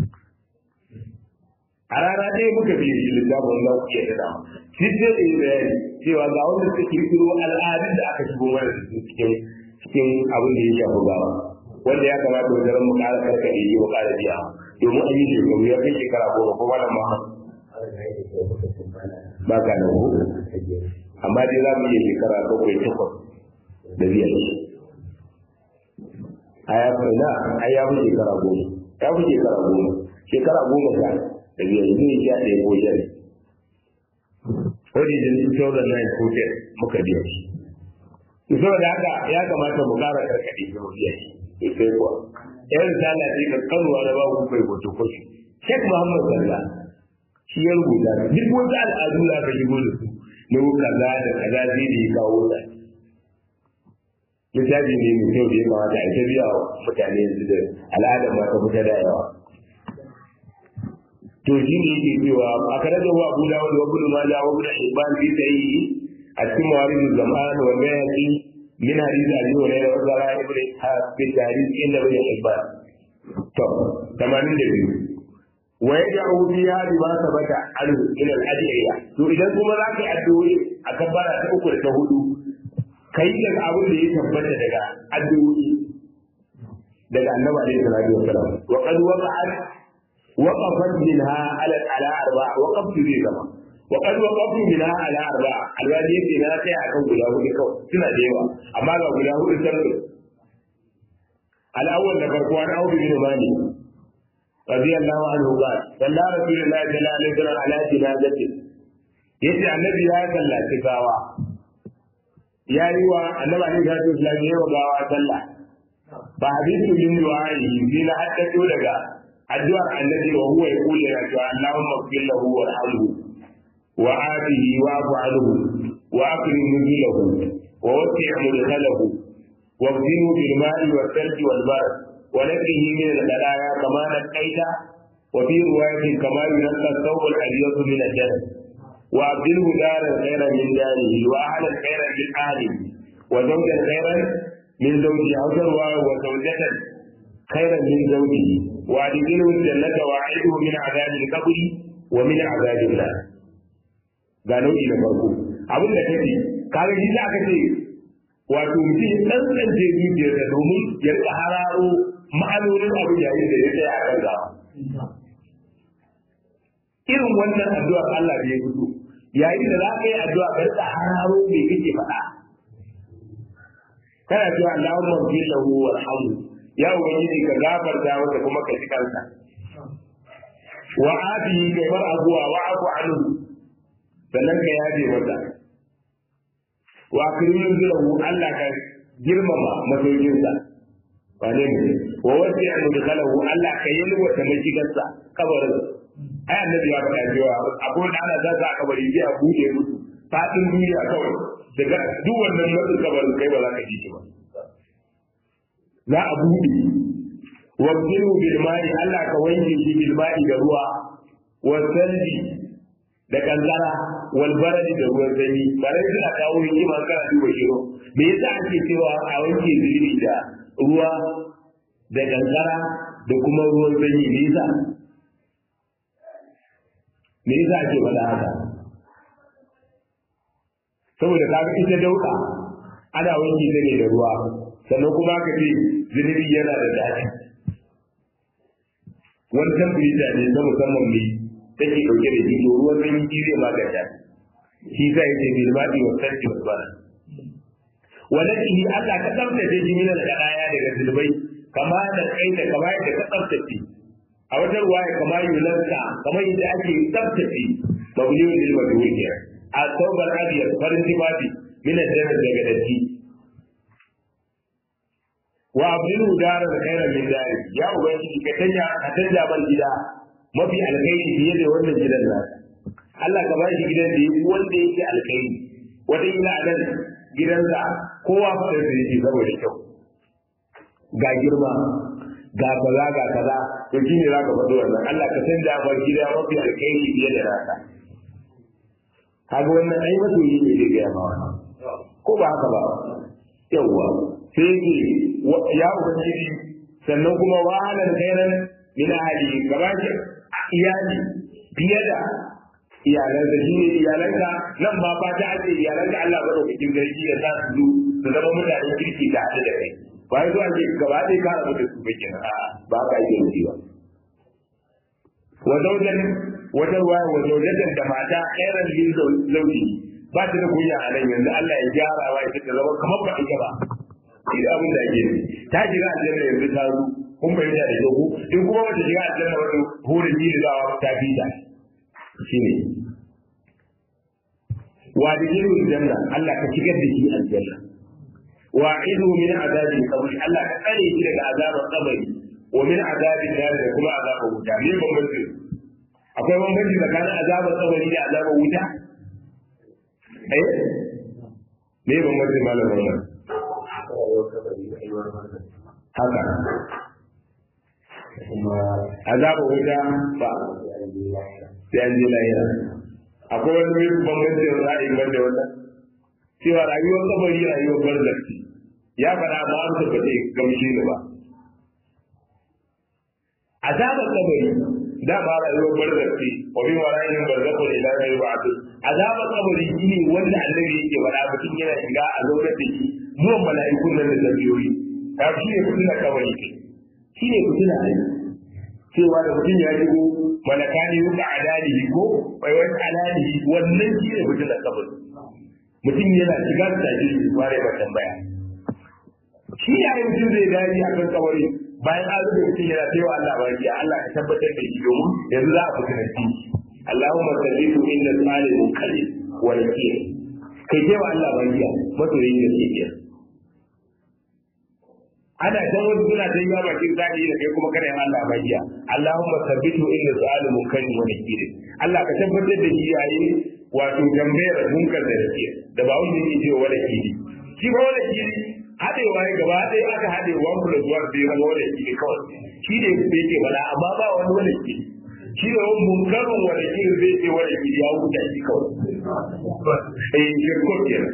a rana ɗaya muka biya shi littafin za ku iya tada shi sai da yi bayani cewa ga wanda suka kirkiro al'adun da aka shigo mana da su cikin cikin abin da ya shafi gawa wanda ya kamata wajen mu ƙara karkaɗe yi mu ƙara biya domin an yi shekaru ya kai shekara goma ko malam ma ba ka nan ko amma dai za mu iya shekara bakwai takwas da biya shi a ya fi na a ya fi shekara goma ya fi shekara goma shekara goma sha da biya shi ne sha ɗaya ko sha wani jin 2009 ko 10 muka biya shi saboda haka ya kamata mu ƙara karkaɗe shi mu biya shi sai kuwa yan risala ce ka kanuwa na babu kai hoto kwashi Sheikh Muhammad Salla shi ya rubuta duk wata al'adu da aka shigo da su na kaza da kaza zai da ya kawo ta littafi ne mai kyau da ya kamata a ta biya wa mutane yanzu da al'ada ma ta fita da yawa to shi ne yake cewa a kare da wa abu dawud wa ibn majah wa ibn hibban fi sahihi a cikin mawarid zaman wa bayati min hadith abi hurairah wa zara ibn ishaq fi tarikh inda ibn hibban to 82 wa yad'u biha bima sabata anhu ila al-adiyya to idan kuma za ka yi addu'o'i a kabbara ta uku da ta hudu kai daga abin da ya tabbata daga addu'o'i daga annabi alaihi salatu wasalam wa qad waqa'at waqafat minha ala ala arba waqaftu bi zama wa qad waqaftu minha ala arba alwadi yake na sai akan guda hudu kawai suna da yawa amma ga guda hudu sarki al-awwal da farko an audu bin mali رضي الله عنه قال صلى رسول الله صلى الله عليه وسلم على جنازته yace annabi ya sallaci gawa ya yi wa annabi alaihi salatu wasallam ya wa gawa sallah ba hadithu min du'a'i bi na haddatu daga addu'ar annabi wa huwa yaqulu ya ta Allahumma ighfir lahu warhamhu wa afihi wa afu anhu wa akrim nuzulahu wa wasi' mudkhalahu wa ghfirhu bil ma'i wal thalji wal barad ونقه من البلايا كما نقيت وفي رواية كما ينقى الثوب الأبيض من الجنة وأبدله دارا خيرا من داره وأهلا خيرا من أهله وزوجا خيرا من زوجه أو رواية وزوجة خيرا من زوجه وأدخله الجنة وأعيده من عذاب القبر ومن عذاب النار قالوا إلى فرقه abin da kake kaga shi za ka ce wato mutum dan dan je zuciyarsa domin ya rika hararo ma'anonin abin yayin da ya tsaya a kan gawa irin wannan addu'a Allah da ya fito yayin da za ka yi addu'a ka rika hararo me kake faɗa kana cewa Allahumma ghfir lahu warhamhu ya ubangiji ka gafarta masa kuma ka ji kansa wa afihi kai mar abuwa wa afu anhu sannan ka yaje masa wa akrimin zulahu Allah ka girmama masaukinsa wane ne wa wasi an dukhalahu Allah ka yi wata mashigarsa kabarin ai annabi ya faɗa cewa akwai da ana za a kabari sai a buɗe musu fadin duniya kawai daga duk wannan matsin kabarin kai ba za ka ji shi ba za a buɗe wa bilu bil ma'i Allah ka wanke shi bil ma'i da ruwa wa salji da kankara wal baradi da ruwan sanyi ba dai suna kawo hikima kana duba shiro me yasa ake cewa a wanke zunubi da ruwa da kankara da kuma ruwan sanyi me yasa me yasa ake faɗa haka saboda kaga ita dauka ana wanke ta ne da ruwa sannan kuma ka ce zunubi yana da daɗi wani tamfirita ne na musamman ne take dauke da shi to ruwan sanyi shi zai maganta shi sa yake bil madi wa sarki wa bana walakihi Allah ka tsaftace shi min al-qadaya daga zulbai kama da kai da kama da ka tsaftace a wata ruwaya kama yulanka kama yadda ake tsaftace mabniyun lil majhul a tawbar abiyar farin tibabi min al-jannah daga datti wa abdul dara da khairan min dari ya ubangiji ka tanya ka tanja ban gida mafi alkhairi fiye da wannan gidan nasa Allah ka bashi gidan da yake wanda yake alkhairi wata ila a nan gidansa kowa faɗa da yake saboda kyau ga girma ga kaza ga kaza to shi ne zaka faɗi wannan Allah ka canja bar gida mafi alkhairi fiye da nasa kaga wannan ai masoyi ne zai gaya ma wannan ko ba haka ba yawwa sai yake ya ubangiji sannan kuma wahalar khairan min ahli gaba iyali fiye da iyalanka shi ne iyalanka nan ba fata ake iyalanka Allah ba da cikin garki ya sa su su zama mutanen kirki da hada da kai ba ya zuwa ke gaba ɗaya ka rabu da su ba kenan a ba ka yi yanzu ba wa zaujan wata ruwaya wa zaujatan da mata khairan lin zauji ba ta da kunya a nan yanzu Allah ya gyara wa ita ta zama kamar ba ita ba shi da abin da ake ta shiga aljanna yanzu ta zo kun fahimta da kyau in kuma bata shiga aljanna wani hurin yi da ta fi ta shine wa da yin aljanna Allah ka shigar da shi aljanna wa idu min azabi qabri Allah ka tsare shi daga azabar qabri wa min azabi nar da kuma azabar wuta me bambanci akwai bambanci tsakanin azabar qabri da azabar wuta eh me bambanci malamin nan haka azabar wuta ba sai an je lahira akwai wani bambancin ra'ayin banda wannan cewa rayuwar kabari rayuwar barzakci ya faɗa amma an ba zai gamshe ni ba azabar kabari da ba rayuwar barzakci wa bin wara'in barzakun ila yau ba'd azabar kabari shine wanda annabi yake faɗa mutum yana shiga a zaune da shi zuwan mala'ikun nan da zabiyoyi ta shi ne fitina kabari kai shi ne fitina ne cewa da mutum ya shigo malakani yuka adalihi ko bai wani alalihi wannan shi ne fitina kabari mutum yana shiga da tashi shi fara ba tambaya shi ya yi mutum zai dadi a kan kabari bayan an rubuta mutum yana cewa Allah ba ya Allah ka tabbatar da shi domin yanzu za a fitina shi Allahumma sallitu inna salimun kalim wa nakir kai cewa Allah ba ya masoyin da ke kiyar ana can wasu suna ta yi bakin zaki da kai kuma kada yin Allah magiya Allahumma sabbitu inda su'alu munkari wa nakiri Allah ka tabbatar da shi yayi wato tambayar munkar da nake da ba wanda yake cewa wala kiri shi ba wala kiri hadewa ya gaba ɗaya aka hade one plus one bai zama wala kiri kawai shi ne bai ce wala amma ba wani wala kiri shi ne wani munkarin wala kiri zai ce wala kiri ya huta shi kawai eh shirkot kenan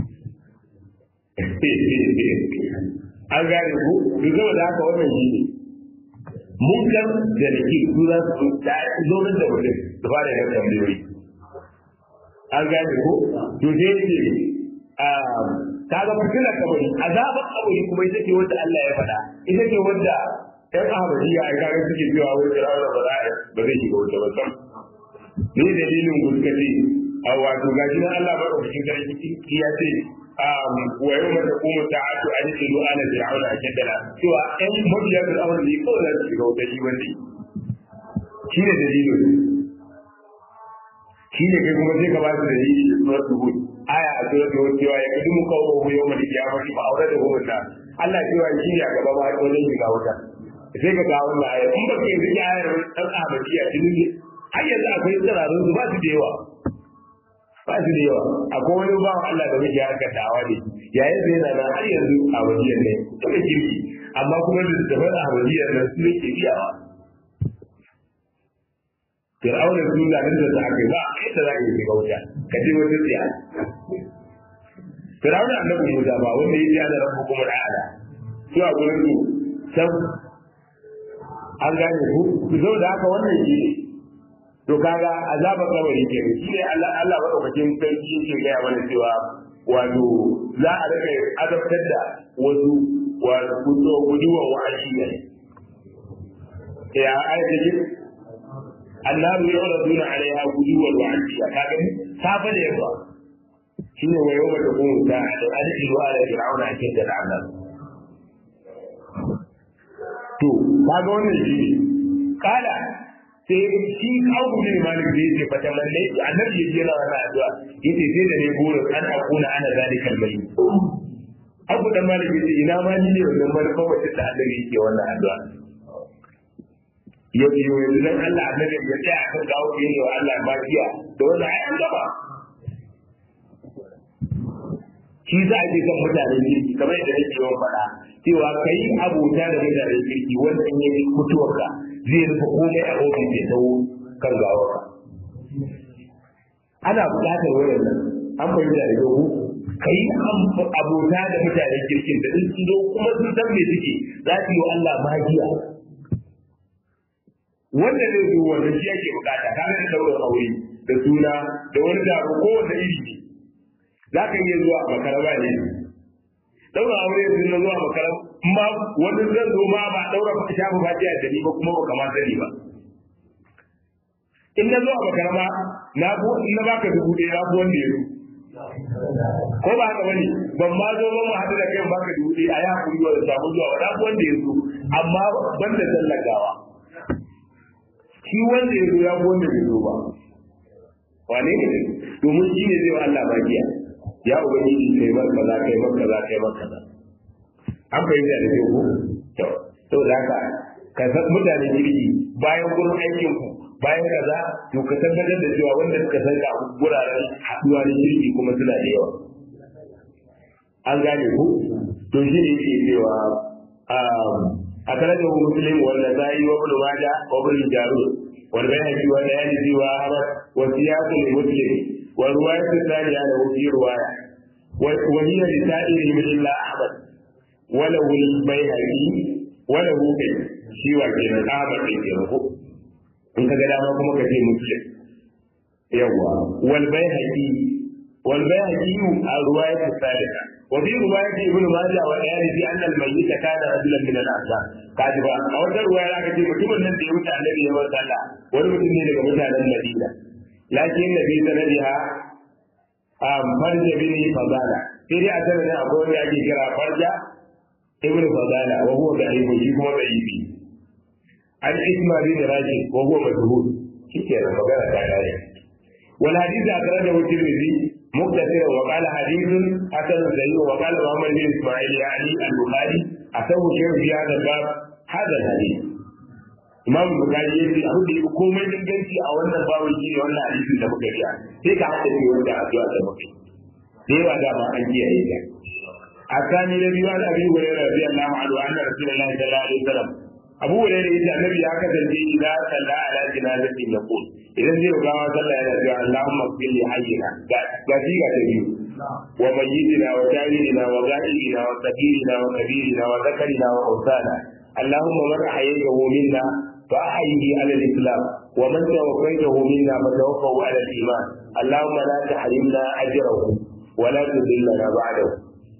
an gane ku duk zama da haka wannan shi ne munkar da nake su za su zaunar da mutum da fara yin tambayoyi an gane ku to sai ce ta ga fitilar kabari azabar kabari kuma ita ce wanda Allah ya faɗa ita ce wanda ɗan ahmadiyya a kaga suke cewa wani firawuna ba za ba zai shiga wuta ba sam ne dalilin guskati a wato gashi nan Allah maɗaukakin sarki ya ce wa yau mata kuma ta hatu a jikin ruwa na fir'auna a jaddala cewa ɗan mabiya fir'auna ne kawai za su shiga wuta shi wanda shi ne dalilin shi ne kai kuma sai ka ba su dalili da suwar tuhud aya a suwar tuhud cewa ya kaji mu kawo mu yau mai kiyama shi ba aure da hukunta Allah cewa shi ne a gaba ma wajen shiga wuta sai ka ga wannan aya in ba ka yanzu ki ayar ɗan ahmadiyya jini ne har yanzu akwai tsirarun su ba su da yawa ba su da yawa akwai wani bawan Allah da muke harkar dawa ne yayin da yana nan har yanzu a wajiyar ne suka kirki amma kuma da daban a wajiyar nan su yake biyawa Fir'auna su da nan da aka ba yadda za a yi shiga wuta ka je wata tsiya Fir'auna annabi Musa ba wanda ya ji ana rabu kuma da ala su a gurin su san an gane ku su zo da haka wannan shi ne to kaga azabar kabari ke shi ne Allah Allah madaukakin sarki yake gaya mana cewa wato za a rika azabtar da wasu wato kudo guduwa wa ashiya ya ayata ji annaru yuraduna alaiha guduwa wa ashiya kaga safa da yawa shine wa yawma taqumu sa'a da adhibu ala fir'auna akida al'azab to kaga wannan shi kala sai shi kawo ne malik da yake fata lalle annabi yake yana wannan addu'a yace sai da ne burin an akuna ana zalikal bayyin abu da malik yace ina ma ni ne wannan manufa wacce da annabi yake wannan addu'a yau yau yanzu dan Allah annabi ya tsaya akan gawo ne wa Allah magiya da wannan ai an gaba shi za a ce kan mutanen kirki kamar yadda nake yawan faɗa cewa ka yi abota da mutanen kirki wanda in yi mutuwarka zai rufe komai a ofis ya tawo kan gawarka ana buƙatar wayan nan an fahimta da yau ka yi abota da mutanen kirkin da sun zo kuma sun san me suke za su yi wa Allah magiya wanda zai zo wanda shi ake bukata ka ga daular aure da suna da wani taro ko wanda iri ne za ka iya zuwa makaraba ne daura aure yanzu na zuwa makaraba ma wani zan zo ma ba daura ba shafa fatiha da ni ba kuma ba kamar sani ba in na zuwa makaraba na bu in na baka dubu ɗaya na bu wanda ya zo ko ba haka bane ban ma zo ban ma hadu da kai baka dubu ɗaya a ya hakuri wa da samu zuwa ba na bu wanda ya zo amma ban da tallagawa shi wanda ya zo ya bu wanda bai zo ba wane ne domin shi ne zai wa Allah magiya ya ubangiji kai mar kaza kai mar kaza kai mar kaza an bayyana da kai ko to to da haka ka san mutanen kirki bayan gurin aikin ku bayan kaza to ka tabbatar da cewa wanda suka san ga guraren haduwa da kirki kuma suna da yawa an gane ku to shi ne yake cewa a karajar muslim wanda ta yi wa ibn majah wa ibn jarud wal bayhaqi wa dayalisi wa ahmad wa siyaq li muslim wa riwayat thaniya lahu fi riwaya wa hiya li sa'iri min illa ahmad wa lahu al bayhaqi wa lahu shi wa kenan ahmad din kenan ko in ka ga dama kuma ka ce muslim yawa wal bayhaqi wal bayhaqi a riwayat thalitha wa fi riwayat ibn majah wa ayani fi anna al mayyit kana rajulan min al ansar kaji ba a wata riwaya aka ce mutumin nan da ya wuce annabi ya bar sallah wani mutum ne daga mutanen madina lakin nabi sanadiha a farja bin fadala sai dai a sanadin akwai wanda ake kira farja ibn fadala wa huwa da'ifu shi kuma da'ifi an isma bin rashid wa huwa majhul kike da magana ta kare wal hadith akhrajahu tirmidhi مقتصرا وقال حديث حسن صحيح وقال محمد بن اسماعيل يعني البخاري أتوه شيء في هذا الباب هذا الحديث Imam Bukhari ya ce abin da ya komai inganci a wannan babu shi ne wannan hadisin da muka biya sai ka hada shi wanda addu'a da muka da yawa da ma an kiyaye ta a sani da biyu an abi hurairah radiyallahu anhu anna rasulullahi sallallahu alaihi wasallam Abu Hurairah yace annabi ya kasance idan salla ala jinazati yaqul idan zai gawa sallah yana cewa Allahumma qil li hayyina ga ga ga ta biyu wa mayyitina wa jahilina wa ghaibina wa sabirina wa kabirina wa zakarina wa usana اللهم من أحييته منا فأحيه على الإسلام ومن توفيته منا فتوفه على الإيمان اللهم لا تحرمنا أجره ولا تذلنا بعده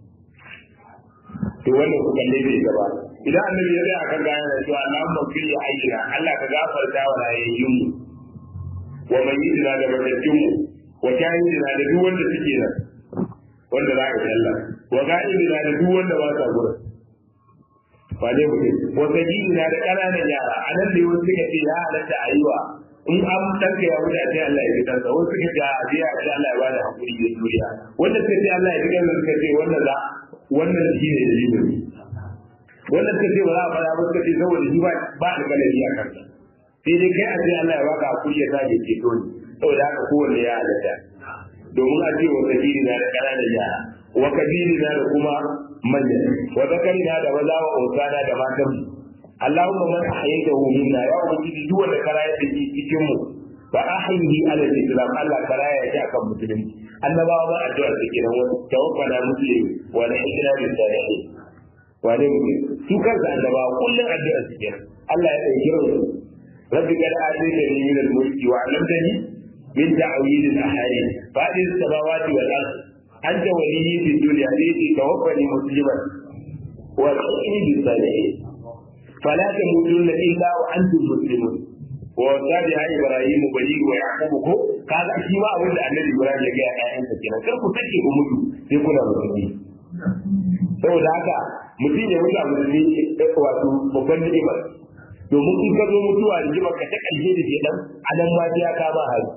to wannan ku kalle bai gaba idan annabi ya tsaya kan gaya da cewa Allahumma fil hayyina Allah ka gafarta wa rayayyun mu wa mayyidina da matattun mu wa shahidina da duk wanda suke nan wanda za ka sallah wa ga'idina da duk wanda ba sa gurin ba ne mutum wata gini na da ƙananan yara a nan da wasu suka ce ya halatta a yi wa in an ɗanka ya wuce a ce Allah ya fi ɗansa wasu suka ce a biya a ce Allah ya bada hakuri da juriya wanda suka ce Allah ya fi ɗansa suka ce wannan za wannan shi ne dalilin wannan suka ce ba za a faɗa ba suka ce saboda shi ba alƙalari a kansa sai dai kai a ce Allah ya baka hakuri ya sa ya ceto ni saboda haka kowanne ya halatta domin a ce wata gini na da ƙananan yara wa kabiri na da kuma manya wa zakari na da maza wa usana da matan mu Allahumma man ahyaytahu minna ya ubangiji duk wanda ka rayar da shi cikin mu fa ahyihi ala al-islam Allah ka raya shi akan musulunci annabawa ba addu'a da kenan wa tawaffana muslim wa la ikra bi salihin wa ne mu su kansa annabawa kullun addu'a su kenan Allah ya dauki ran rabbi qad ataytani min al-mulki wa 'allamtani min ta'wil al-ahadith fa'id as-samawati wal ardh أنت ولي في الدنيا التي توفني مسلما والحقني بالصالحين فلا تموتن إلا وأنتم مسلمون ووصى بها إبراهيم بنيه ويعقوب قال أشياء أقول النبي إبراهيم يجي أنت كنا كركو تكي أمتو يكون مسلمين saboda haka mutum ya mutu a musulmi wato babban ni'ima domin in ka zo mutuwa da jima ka ta ƙarshe da ke dan anan ma ya kama hali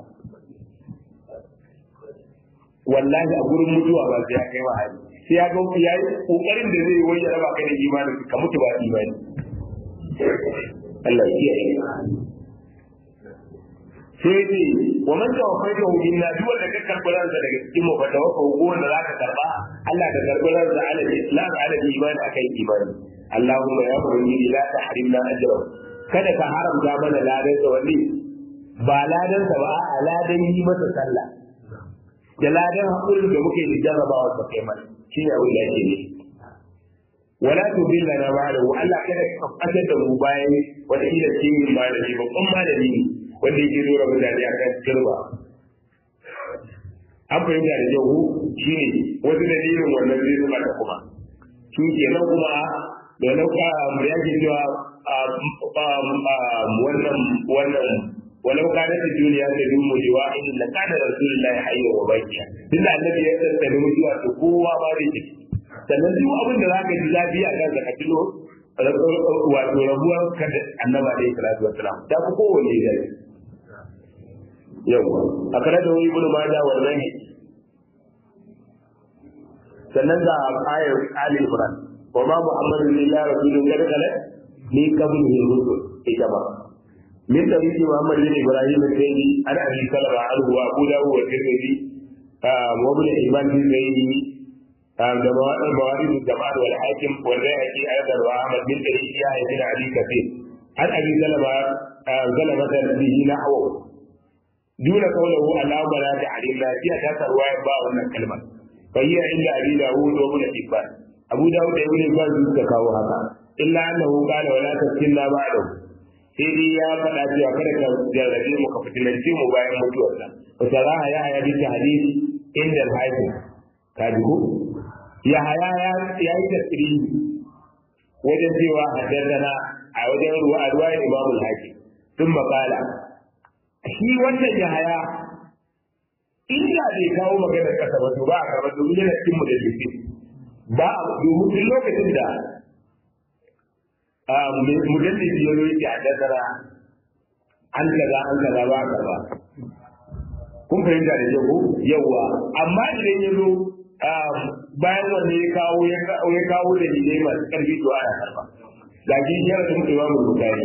wallahi a gurin mutuwa ba sai ya kai wa hali sai ya ga ya yi kokarin da zai wani raba kai da imani ka mutu ba imani Allah ya kiyaye sai ce wa man tawaffaita hu minna duk wanda ka karbi ransa daga cikin mu fa tawaffa ko wanda zaka karba Allah ka karbi ransa ala islam ala iman akai imani Allahumma ya ubangiji la tahrimna ajra kada ka haramta mana ladan sa wani ba ladan sa ba a ladan yi masa sallah da ladan haƙurin da muke da jarrabawa da kai mana shi ne abin da ake ne wala tu billa na ba da Allah kada ka fatar da mu bayan wata ila cikin malami babban malami ne wanda yake zo da mutane a kan turba an fahimta da jahu shi ne wasu dalilin wannan zai zuba da kuma shi ke nan kuma da nauka mu yake cewa wannan wannan ولو كانت الدنيا تدوم لواحد لكان رسول الله حيا وباقيا tun da annabi ya tattale mutuwa to kowa ba zai ci sannan duk abin da zaka ji lafiya kan ka tuno wato rabuwar ka da annabi alaihi salatu wassalam ta fi kowanne da yawa akara da wani ibnu maja wannan sannan ga ayar ali imran wa ma muhammadun illa rasulun kada kala ni qablihi rusul ita ba من طريق محمد بن ابراهيم الثاني عن ابي سلمة عنه وابو داود والترمذي وابن حبان في سيده موارد الجماعة والحاكم والبيهقي ايضا واحمد من طريق يحيى بن علي كثير عن ابي سلمة zalamata bihi nahwa duna qawluhu Allahumma la ta'alina fiya ta sarwa ba wannan kalmar fa hiya inda abi dawud wa ibn hibban abu dawud da ibn hibban suka kawo haka illa annahu qala wala taskinna ba'dahu sai dai ya faɗa cewa kada ka jarrabe mu ka fitinance mu bayan mutuwarsa wa saraha ya haya bi hadith inda al-hakim ka ji ko ya haya ya yi tasiri wajen cewa haddana a wajen ruwa a ruwa imam al-hakim sun makala shi wannan ya haya inda bai kawo maganar kasa ba to ba a karɓar domin yana cikin mu da ba a domin duk lokacin da mudallisi ya roƙi a dasara an kaza an kaza ba kaza kun fahimta da yau yawa amma idan ya zo bayan wanda ya kawo ya kawo da dalilai masu ƙarfi to ana karba ga shi shara da mutuwa mu bukari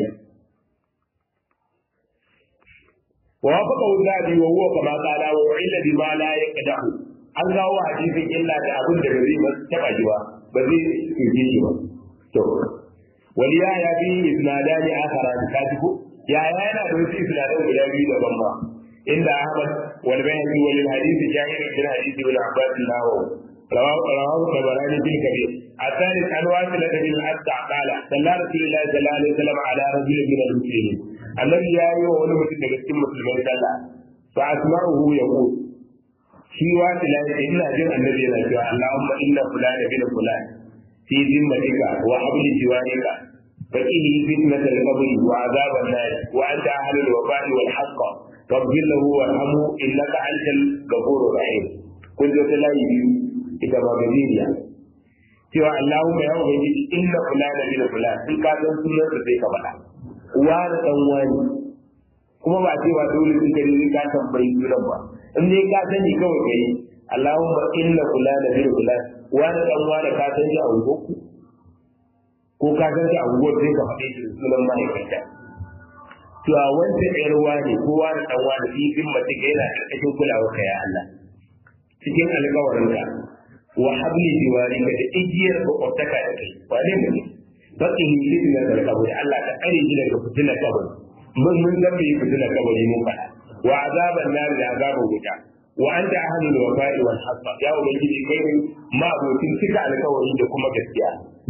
wa wafaqa wuzadi wa huwa kama qala wa illa bima la yaqdahu an kawo hadisin illa da abin da bai ba taba ji ba ba zai tuke shi ba to waliya ya bi isnadani akhara ka ji ko ya yana da wasu isnadan guda biyu daban ba inda ahmad wal bayhaqi wal hadith jahir bin hadith ibn abbas lahu رواه رواه الطبراني في الكبير الثالث عن واصلة بن الأسع قال صلى رسول الله صلى الله عليه وسلم على رجل من المسلمين الذي يا أيها ولمة تجسم مسلمين صلى فأسمعه يقول في واصلة إن أجل النبي صلى اللهم إن فلان بن فلان في ذمتك وحبل جوارك فإنه فتنة القبر وعذاب النار وأنت أهل الوفاء والحق فاغفر له وارحمه إنك أنت الغفور الرحيم كنت لا يبيو ita ba gajeriya cewa Allahumma ya ubangiji inna fulana bin fulan in ka san sunan sa sai ka faɗa wani dan wani kuma ba cewa dole sun gari ka tambayi sunan ba in dai ka sani kawai kai Allahumma inna fulana bin fulan wani dan wani ka san shi a ungoku ko ka san shi a ungo sai ka faɗe shi sunan ma'aikata cewa wancan ƴar wani ko wani dan wani fifin mace ga yana ƙarƙashin kulawar ka ya Allah cikin alƙawarinka wa habli jiwarika da igiyar makwabtaka da kai ba ne mu bakin fitina da kabari Allah ka kare shi daga fitina kabari mun mun san bai fitina kabari mun faɗa wa azaban nar da azaban wuta wa anta ahlul wafa'i wal haqq ya ubangiji kai ma abokin cika alkawari da kuma gaskiya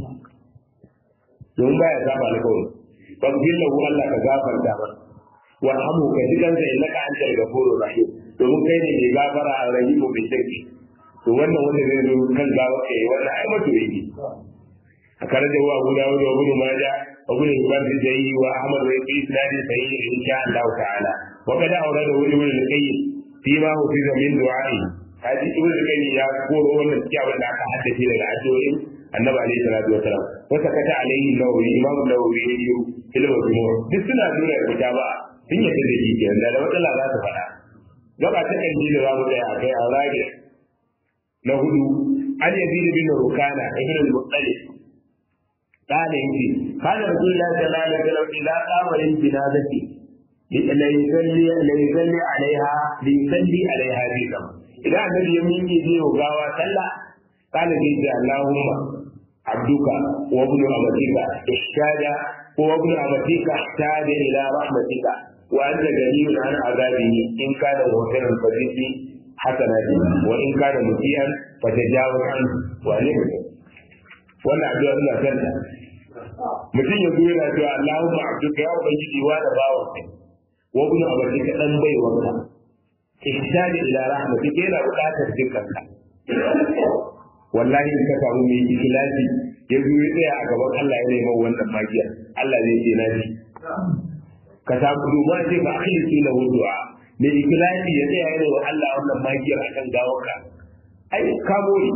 don baya saba alkawari faghfir lahu Allah ka gafarta masa warhamu ka ji kansa innaka antal ghafurur rahim domin kai ne mai gafara a rahimu mai shirki to wannan wanda zai zo kan gawa kai wannan ai mato yake a kare da wa guda wa ibn maja wa ibn hibban da zai wa ahmad wa ibn isnadi sahih insha Allah ta'ala wa kada aure da wani wani kai fi ma hu fi min du'a'i haji ibn kai ya koro wannan kiyawa da aka haddace daga addu'o'in annabi alaihi salatu wa salam wa sakata alaihi nawawi imam nawawi ne yi ilmu duk suna nuna da ba sun yadda da shi kenan da matsala za ta faɗa gaba ta kan da za mu tsaya a kai a rage na hudu an yazid bin rukana ibn al-muttalib kana yace kana rasulullahi sallallahu alaihi wasallam ila qamarin jinazati la yusalli la yusalli alaiha li yusalli alaiha bi kama idan annabi ya miƙe zai gawa sallah kana zai ce allahumma abduka wa ibn amatika ishtada wa ibn amatika ihtada ila rahmatika وأنت جميل عن عذابه إن كان مغفرا فزد حسناته وإن كان مسيئا فتجاوز عنه وألم wannan addu'a suna sanda mutum ya zuwa yana cewa Allahumma abduka ya ubangiji wa da bawa kai wa ibn abadi ka dan bai wanka ihsani ila rahmatika yana buƙatar dukkanka wallahi in ka samu mai ikhlasi ya zo ya tsaya a gaban Allah ya nemi wannan magiya Allah zai ce na ji ka samu duba ce ka akhlisi lahu du'a mai ikhlasi ya tsaya yana wa Allah wannan magiyar akan gawarka ai ka bori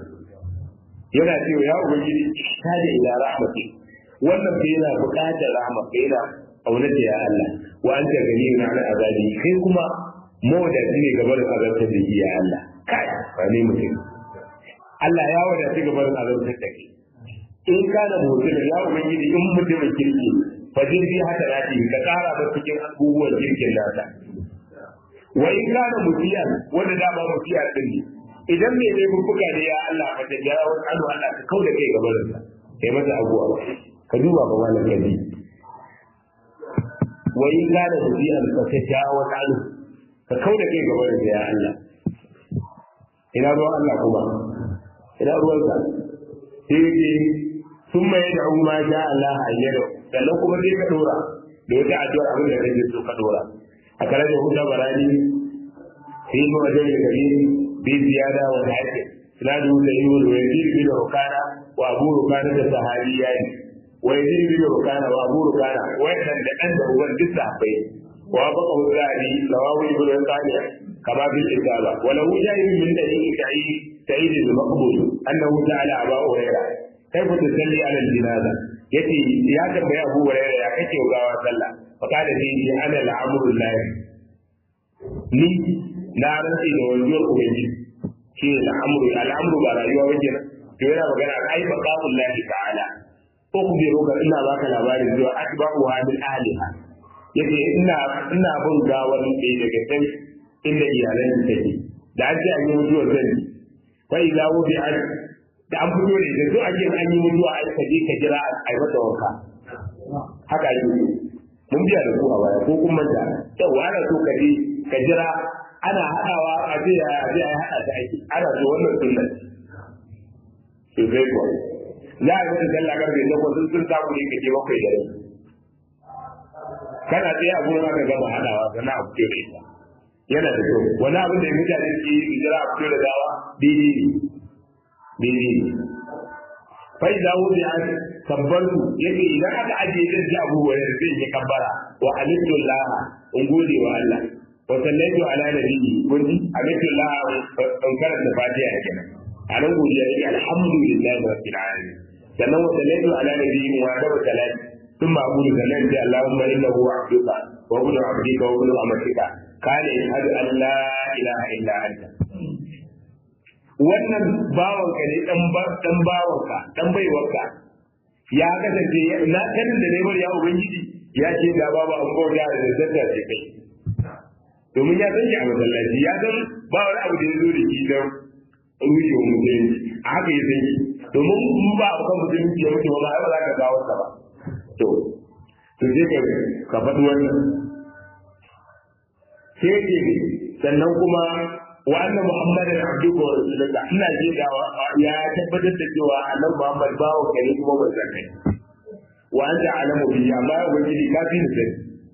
yana cewa ya ubangiji ihsani ila rahmati wannan bai yana buƙatar rahma bai yana aunata ya Allah wa anta ganiyun ala azabi kai kuma mawadaci ne gaban azabtar da ya Allah kai ba ne mutum Allah ya wadaci gaban azabtar da kai in kana mutum ya ubangiji in mutumin kirki fajin fi haka daɗi ka ƙara ba cikin abubuwan kirkin nasa wa in kana mutiyan wanda dama mutiya din ne idan mai ne buka ne ya Allah ka ta jara wani anu Allah ka kauda kai gaban sa kai masa abuwa ka duba ba malam kaji wa in kana musian fa tajawa anhu ka kauda kai gaba da ya Allah ina ruwan Allah kuma ina ruwan sa sai dai sun mai da ma sha Allah ayyado sannan kuma sai ka dora da wata addu'ar abin da kake so ka dora a kare da hudu barani في معجم الكبير بزيادة والحكم إسناده سليم ويزيد بن ركانة وأبو ركانة الصحابيان ويزيد بن ركانة وأبو ركانة وإن عنده هو الجسة بين وافقه الذهبي رواه ابن القانع كما في الإجابة وله جاهد من دليل سعيد سعيد المقبول أنه سأل أبا هريرة كيف تصلي على الجنازة يتي يا تبع أبو هريرة يا كيف وقاوة صلى فقال لي أنا الأمر الله ni na rantsi da wanzuwar ubangiji shi ne al'amuru al'amuru ba rayuwa ba kenan to yana magana ai ba qawul lahi ta'ala ko ku bi roka ina baka labarin zuwa atba'u wa min ahliha yace ina ina bin gawar ne daga can inda iyalan su take da an ce an yi mutuwar zan fa idza wudi an da an fito ne da zo a ce an yi mutuwa ai ka je ka jira a yi mata wanka haka ake mun biya da su a baya ko kun manta yau ana so ka je ka jira ana haɗawa a je a je a haɗa ta aiki ana so wannan sunnan to zai ko za a ga sallah karfe takwas sun sun samu ne kake bakwai da rai kana tsaye a gurin aka gama haɗawa sannan a fito da ita yana da kyau wani abin da mutane ke yi jira a fito da gawa daidai ne daidai ne fai da wuce an kabbaru yake idan aka ajiye zan ji abubuwa da zai yi kabbara wa alhamdulillah in gode wa Allah wa sallaitu ala nabiyyi kun ji alhamdulillah in karanta fatiha kenan a nan godiya yake alhamdulillah rabbil alamin sannan wa sallaitu ala nabiyyi wa da salati ثم أقول سلمت اللهم إنه عبدك وابن عبدك وابن أمتك قال يشهد أن لا إله إلا أنت wannan bawanka ne dan bawanka dan baiwarka ya kasance na kanin da neman ya ubangiji ya ce da babu an bauta da zanta ce kai domin ya san shi a masallaci ya san ba wani abu da ya zo da shi don rushe wa musulunci a haka ya san shi domin in ba a kan musulunci ya mutu ba ba za ka kawo sa ba to to sai ka ka faɗi wannan sai ke sannan kuma wa anna muhammadan abduhu wa rasuluka ina ji da ya tabbatar da cewa annabi muhammad bawo kai kuma manzon kai wa anta alamu bi amma ya ubangiji ka fi ni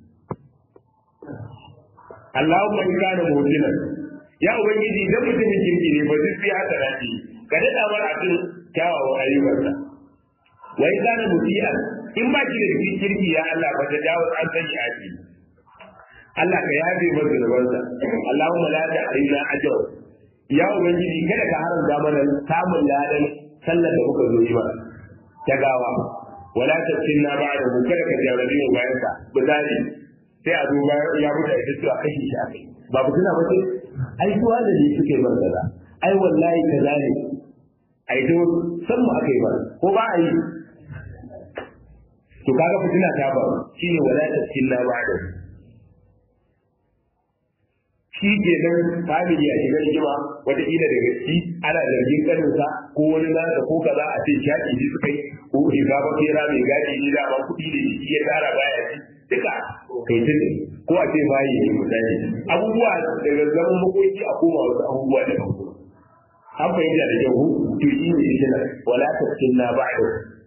Allahumma in kana mu'minan ya ubangiji idan mutumin kirki ne ba zai fi haka dace ka dada mar a cikin kyawawan ayyukansa wa in kana mutiyan in ba ki da kirki ya Allah ba ta dawo an sani a ciki Allah ka yafe masa zunubansa Allahumma la ta'rina ajr ya ubangiji kada ka haramta mana samun ladan sallar da muka zo yi ba ta gawa wala tafsinna ba'da mu kada ka jarabi mu bayan ka misali sai a duba ya mutu a cewa kashi shi akai ba ku tuna ba ce ai suwa da ne suke bar kaza ai wallahi kaza ne ai to san mu akai ba ko ba a yi to kaga fitina ta ba shine wala tafsinna ba'da shi ke nan family a shigar rigima wataƙila da gaske ana zargin kaninsa ko wani nasa ko kaza a ce shaƙi shi suka yi ko shiga ba kera mai gadi ne da ba kuɗi da shi ya tsara baya ci duka kai tun ko a ce bayi ne misali abubuwa daga zaman makoki a koma wasu abubuwa da kan an fahimta da kyau to shi ne shi wala tafkin na ba'da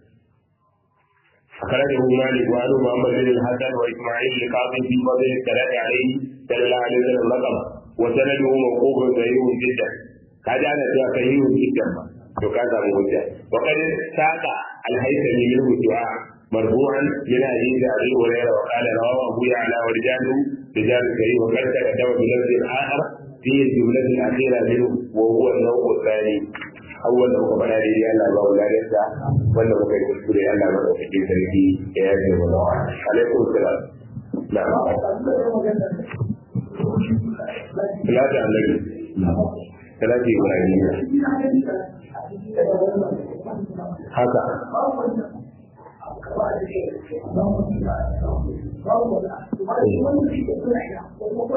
أخرجه مالك وعن محمد بن الحسن وإسماعيل القاضي في فضل الصلاة عليه صلى الله عليه وسلم رقم وسنده موقوف صحيح جدا هذا أنا صحيح جدا وكذا موجه وقد ساق الهيثمي منه الدعاء مرفوعا من حديث أبي هريرة وقال رواه أبو يعلى ورجاله رجال صحيح وقد تقدم بلفظ آخر في الجملة الأخيرة منه وهو النوع الثاني awwal da muka faɗa daidai Allah ba wa ladarsa wanda muka yi kuskure Allah ba da cikin sarki ya yaje mu da wa alaikum salam na Salatu annabi Salatu Ibrahim haka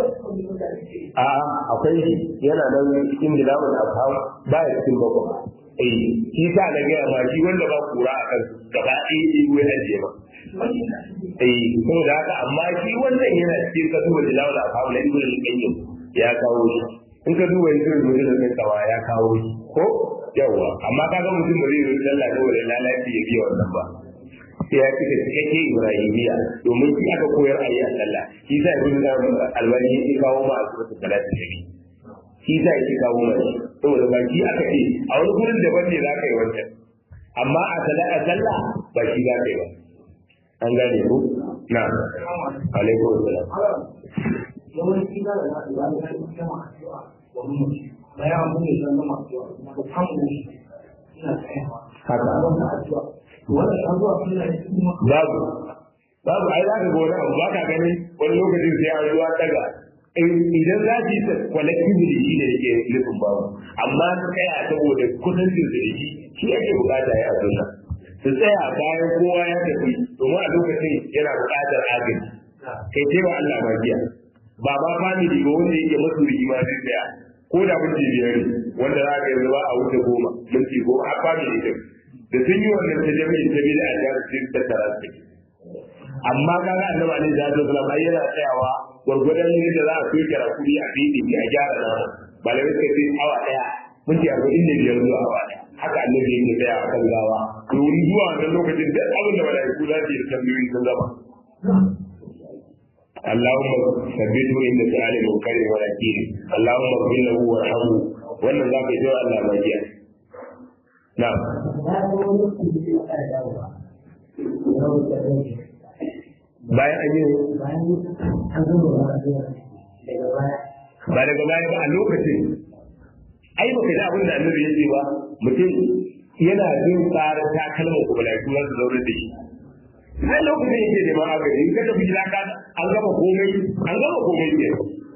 a akwai yana nan cikin bilawun afham ba ya cikin bakwai eh shi sa na gaya ma shi wanda ba kura a kan gaba ɗaya ne ko ya ajiye ma eh saboda haka amma shi wannan yana cikin ka duba jilawul afhamu na ibnu al-qayyim ya kawo shi in ka duba ibnu al-qayyim da kawa ya kawo shi ko yawa amma kaga mutum ba zai yi sallah da wani lalaci ya biya wannan ba sai ya cika cikakke ibrahimiya domin shi aka koyar a yi a sallah shi sa ibnu albani ya kawo ma a suratul salati nabi shi sa ya kawo ma shi saboda ba shi aka ce a wani gurin daban ne za ka yi wancan amma a sallah a sallah ba shi za ka yi ba an gane ku na alaikum salam yawanci za da zaɓi ba da kan kama addu'a wa mamaci bayan an bude shi zama addu'a kuma da samun shi ina tsayawa haka wannan addu'a wannan addu'a suna yi kuma babu babu ai za ka ga wani abu ba ka gani wani lokacin sai an zuwa daga idan za su yi ta collectively shi ne yake nufin babu amma su tsaya saboda kusancin su da shi shi ake bukata ya sunna su tsaya bayan kowa ya tafi domin a lokacin yana bukatar agaji kai ce wa Allah magiya ba ba family ba wanda yake masu rigima zai tsaya ko da minti biyar ne wanda za ka yanzu ba a wuce goma minti goma a family din da sun yi wannan ta jami'in ta bila a jihar su tattara su amma kaga annabi alaihi salatu wasallam ai yana tsayawa gwargwadon yadda za a soke rakuri a fili a gyara nama malamai suka ce awa daya minti arba'in da biyar zuwa awa daya haka annabi yake tsaya a kan gawa domin zuwa wannan lokacin duk abin da malaiku za su yi da tambayoyi sun gama اللهم ثبته عند سؤال المنكر ونكير اللهم اغفر له وارحمه wannan za ka yi wa Allah magiya na'am na ga wani kuma da ya dawowa ya wuce rai bayan an yi bayan an zama ba addu'a daga baya ba daga baya ba a lokacin ai baka ji abin da annabi ya ce ba mutum yana jin tsarin takalman ku malaiku za su zaune da shi sai lokacin yake neman agaji in ka tafi gida ka an gama komai an gama komai ke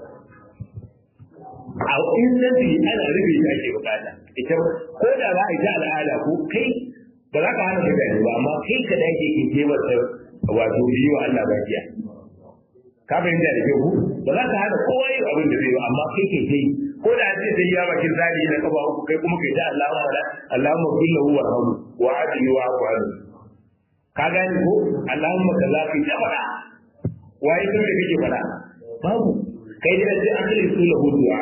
a instanti ana rufe shi ake bukata ita ko da za a yi ta al'ada ko kai ba za ka hana mutane ba amma kai ka dake ke ke masa wato yi wa Allah bakiya ka fahimta da kyau ba za ka hana kowa yin abin da zai ba amma kai ke kai ko da ce sai ya bakin zali na kaba uku kai kuma kai ta Allahumma wala Allahumma kullahu wa rahmu wa adli wa aqwal ka gane ko Allahumma kaza kai ta fada waye sun da kake fada babu kai da sai an kare su lahu du'a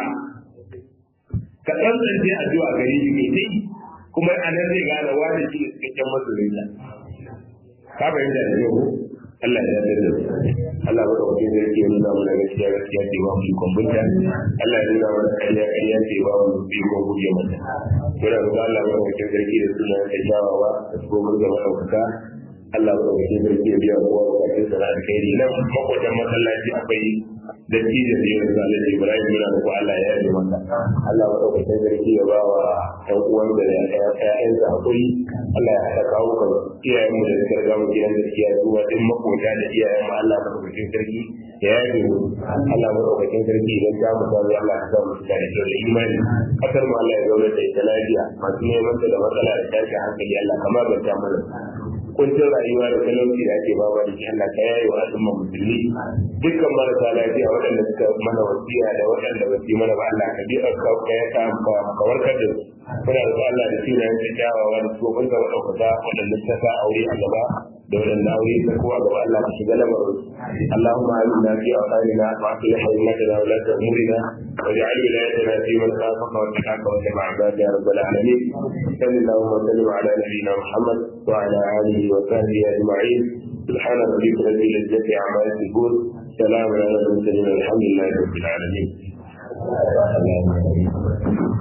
ka tsantsance addu'a gare shi kai tai kuma anan zai gane wani shi ne cikakken masoyinka ka fahimta da kyau Allah ya yarda da Allah ya dauke da yake nuna mana gaskiya gaskiya ce ba mu ikon bunta Allah ya nuna mana kariya kariya ce ba mu ikon guje mata muna roƙon Allah ya dauke da yake da sunan da jawawa da kuma da madaukaka Allah ya dauke da yake biya kowa bukatun sa da alkhairi nan makwatan masallaci akwai da tije da yau da Allah Ibrahim muna roƙon Allah ya yarda masa Allah ya dauke da yake ya ba wa ɗan uwan da ƴaƴansa hakuri Allah ya haɗa kawo kan iyayen mu da suka riga mu gidan gaskiya zuwa din makota da iyayen mu Allah madaukakin sarki ya yaje mu Allah madaukakin sarki idan ta mu samu Allah ya sa mu da kyau da imani kasar mu Allah ya zauna da ita lafiya masu neman ta da matsala da tashin hankali Allah kamar ban ta mana kuncin rayuwa da talauci da ake bawa da shi Allah ka yaye wa al'umma musulmi dukkan marasa lafiya waɗanda suka mana wasiya da waɗanda ba su yi mana ba Allah ka bi ka ka ka warkar da su muna da Allah da sunayen ta kyawawa da tsohon ga maɗaukaka waɗanda suka sa aure a gaba da waɗanda aure ta ko a gaba Allah ka shiga lamarin Allahumma amina fi awqatina wa aslih haymatana wa la ta'murina واجعل ولايتنا في من خافك واتقاك واتبع عبادك يا رب العالمين صل اللهم وسلم على نبينا محمد وعلى اله وصحبه اجمعين سبحان ربك رب العزه عما يصفون سلام على المرسلين الحمد لله رب العالمين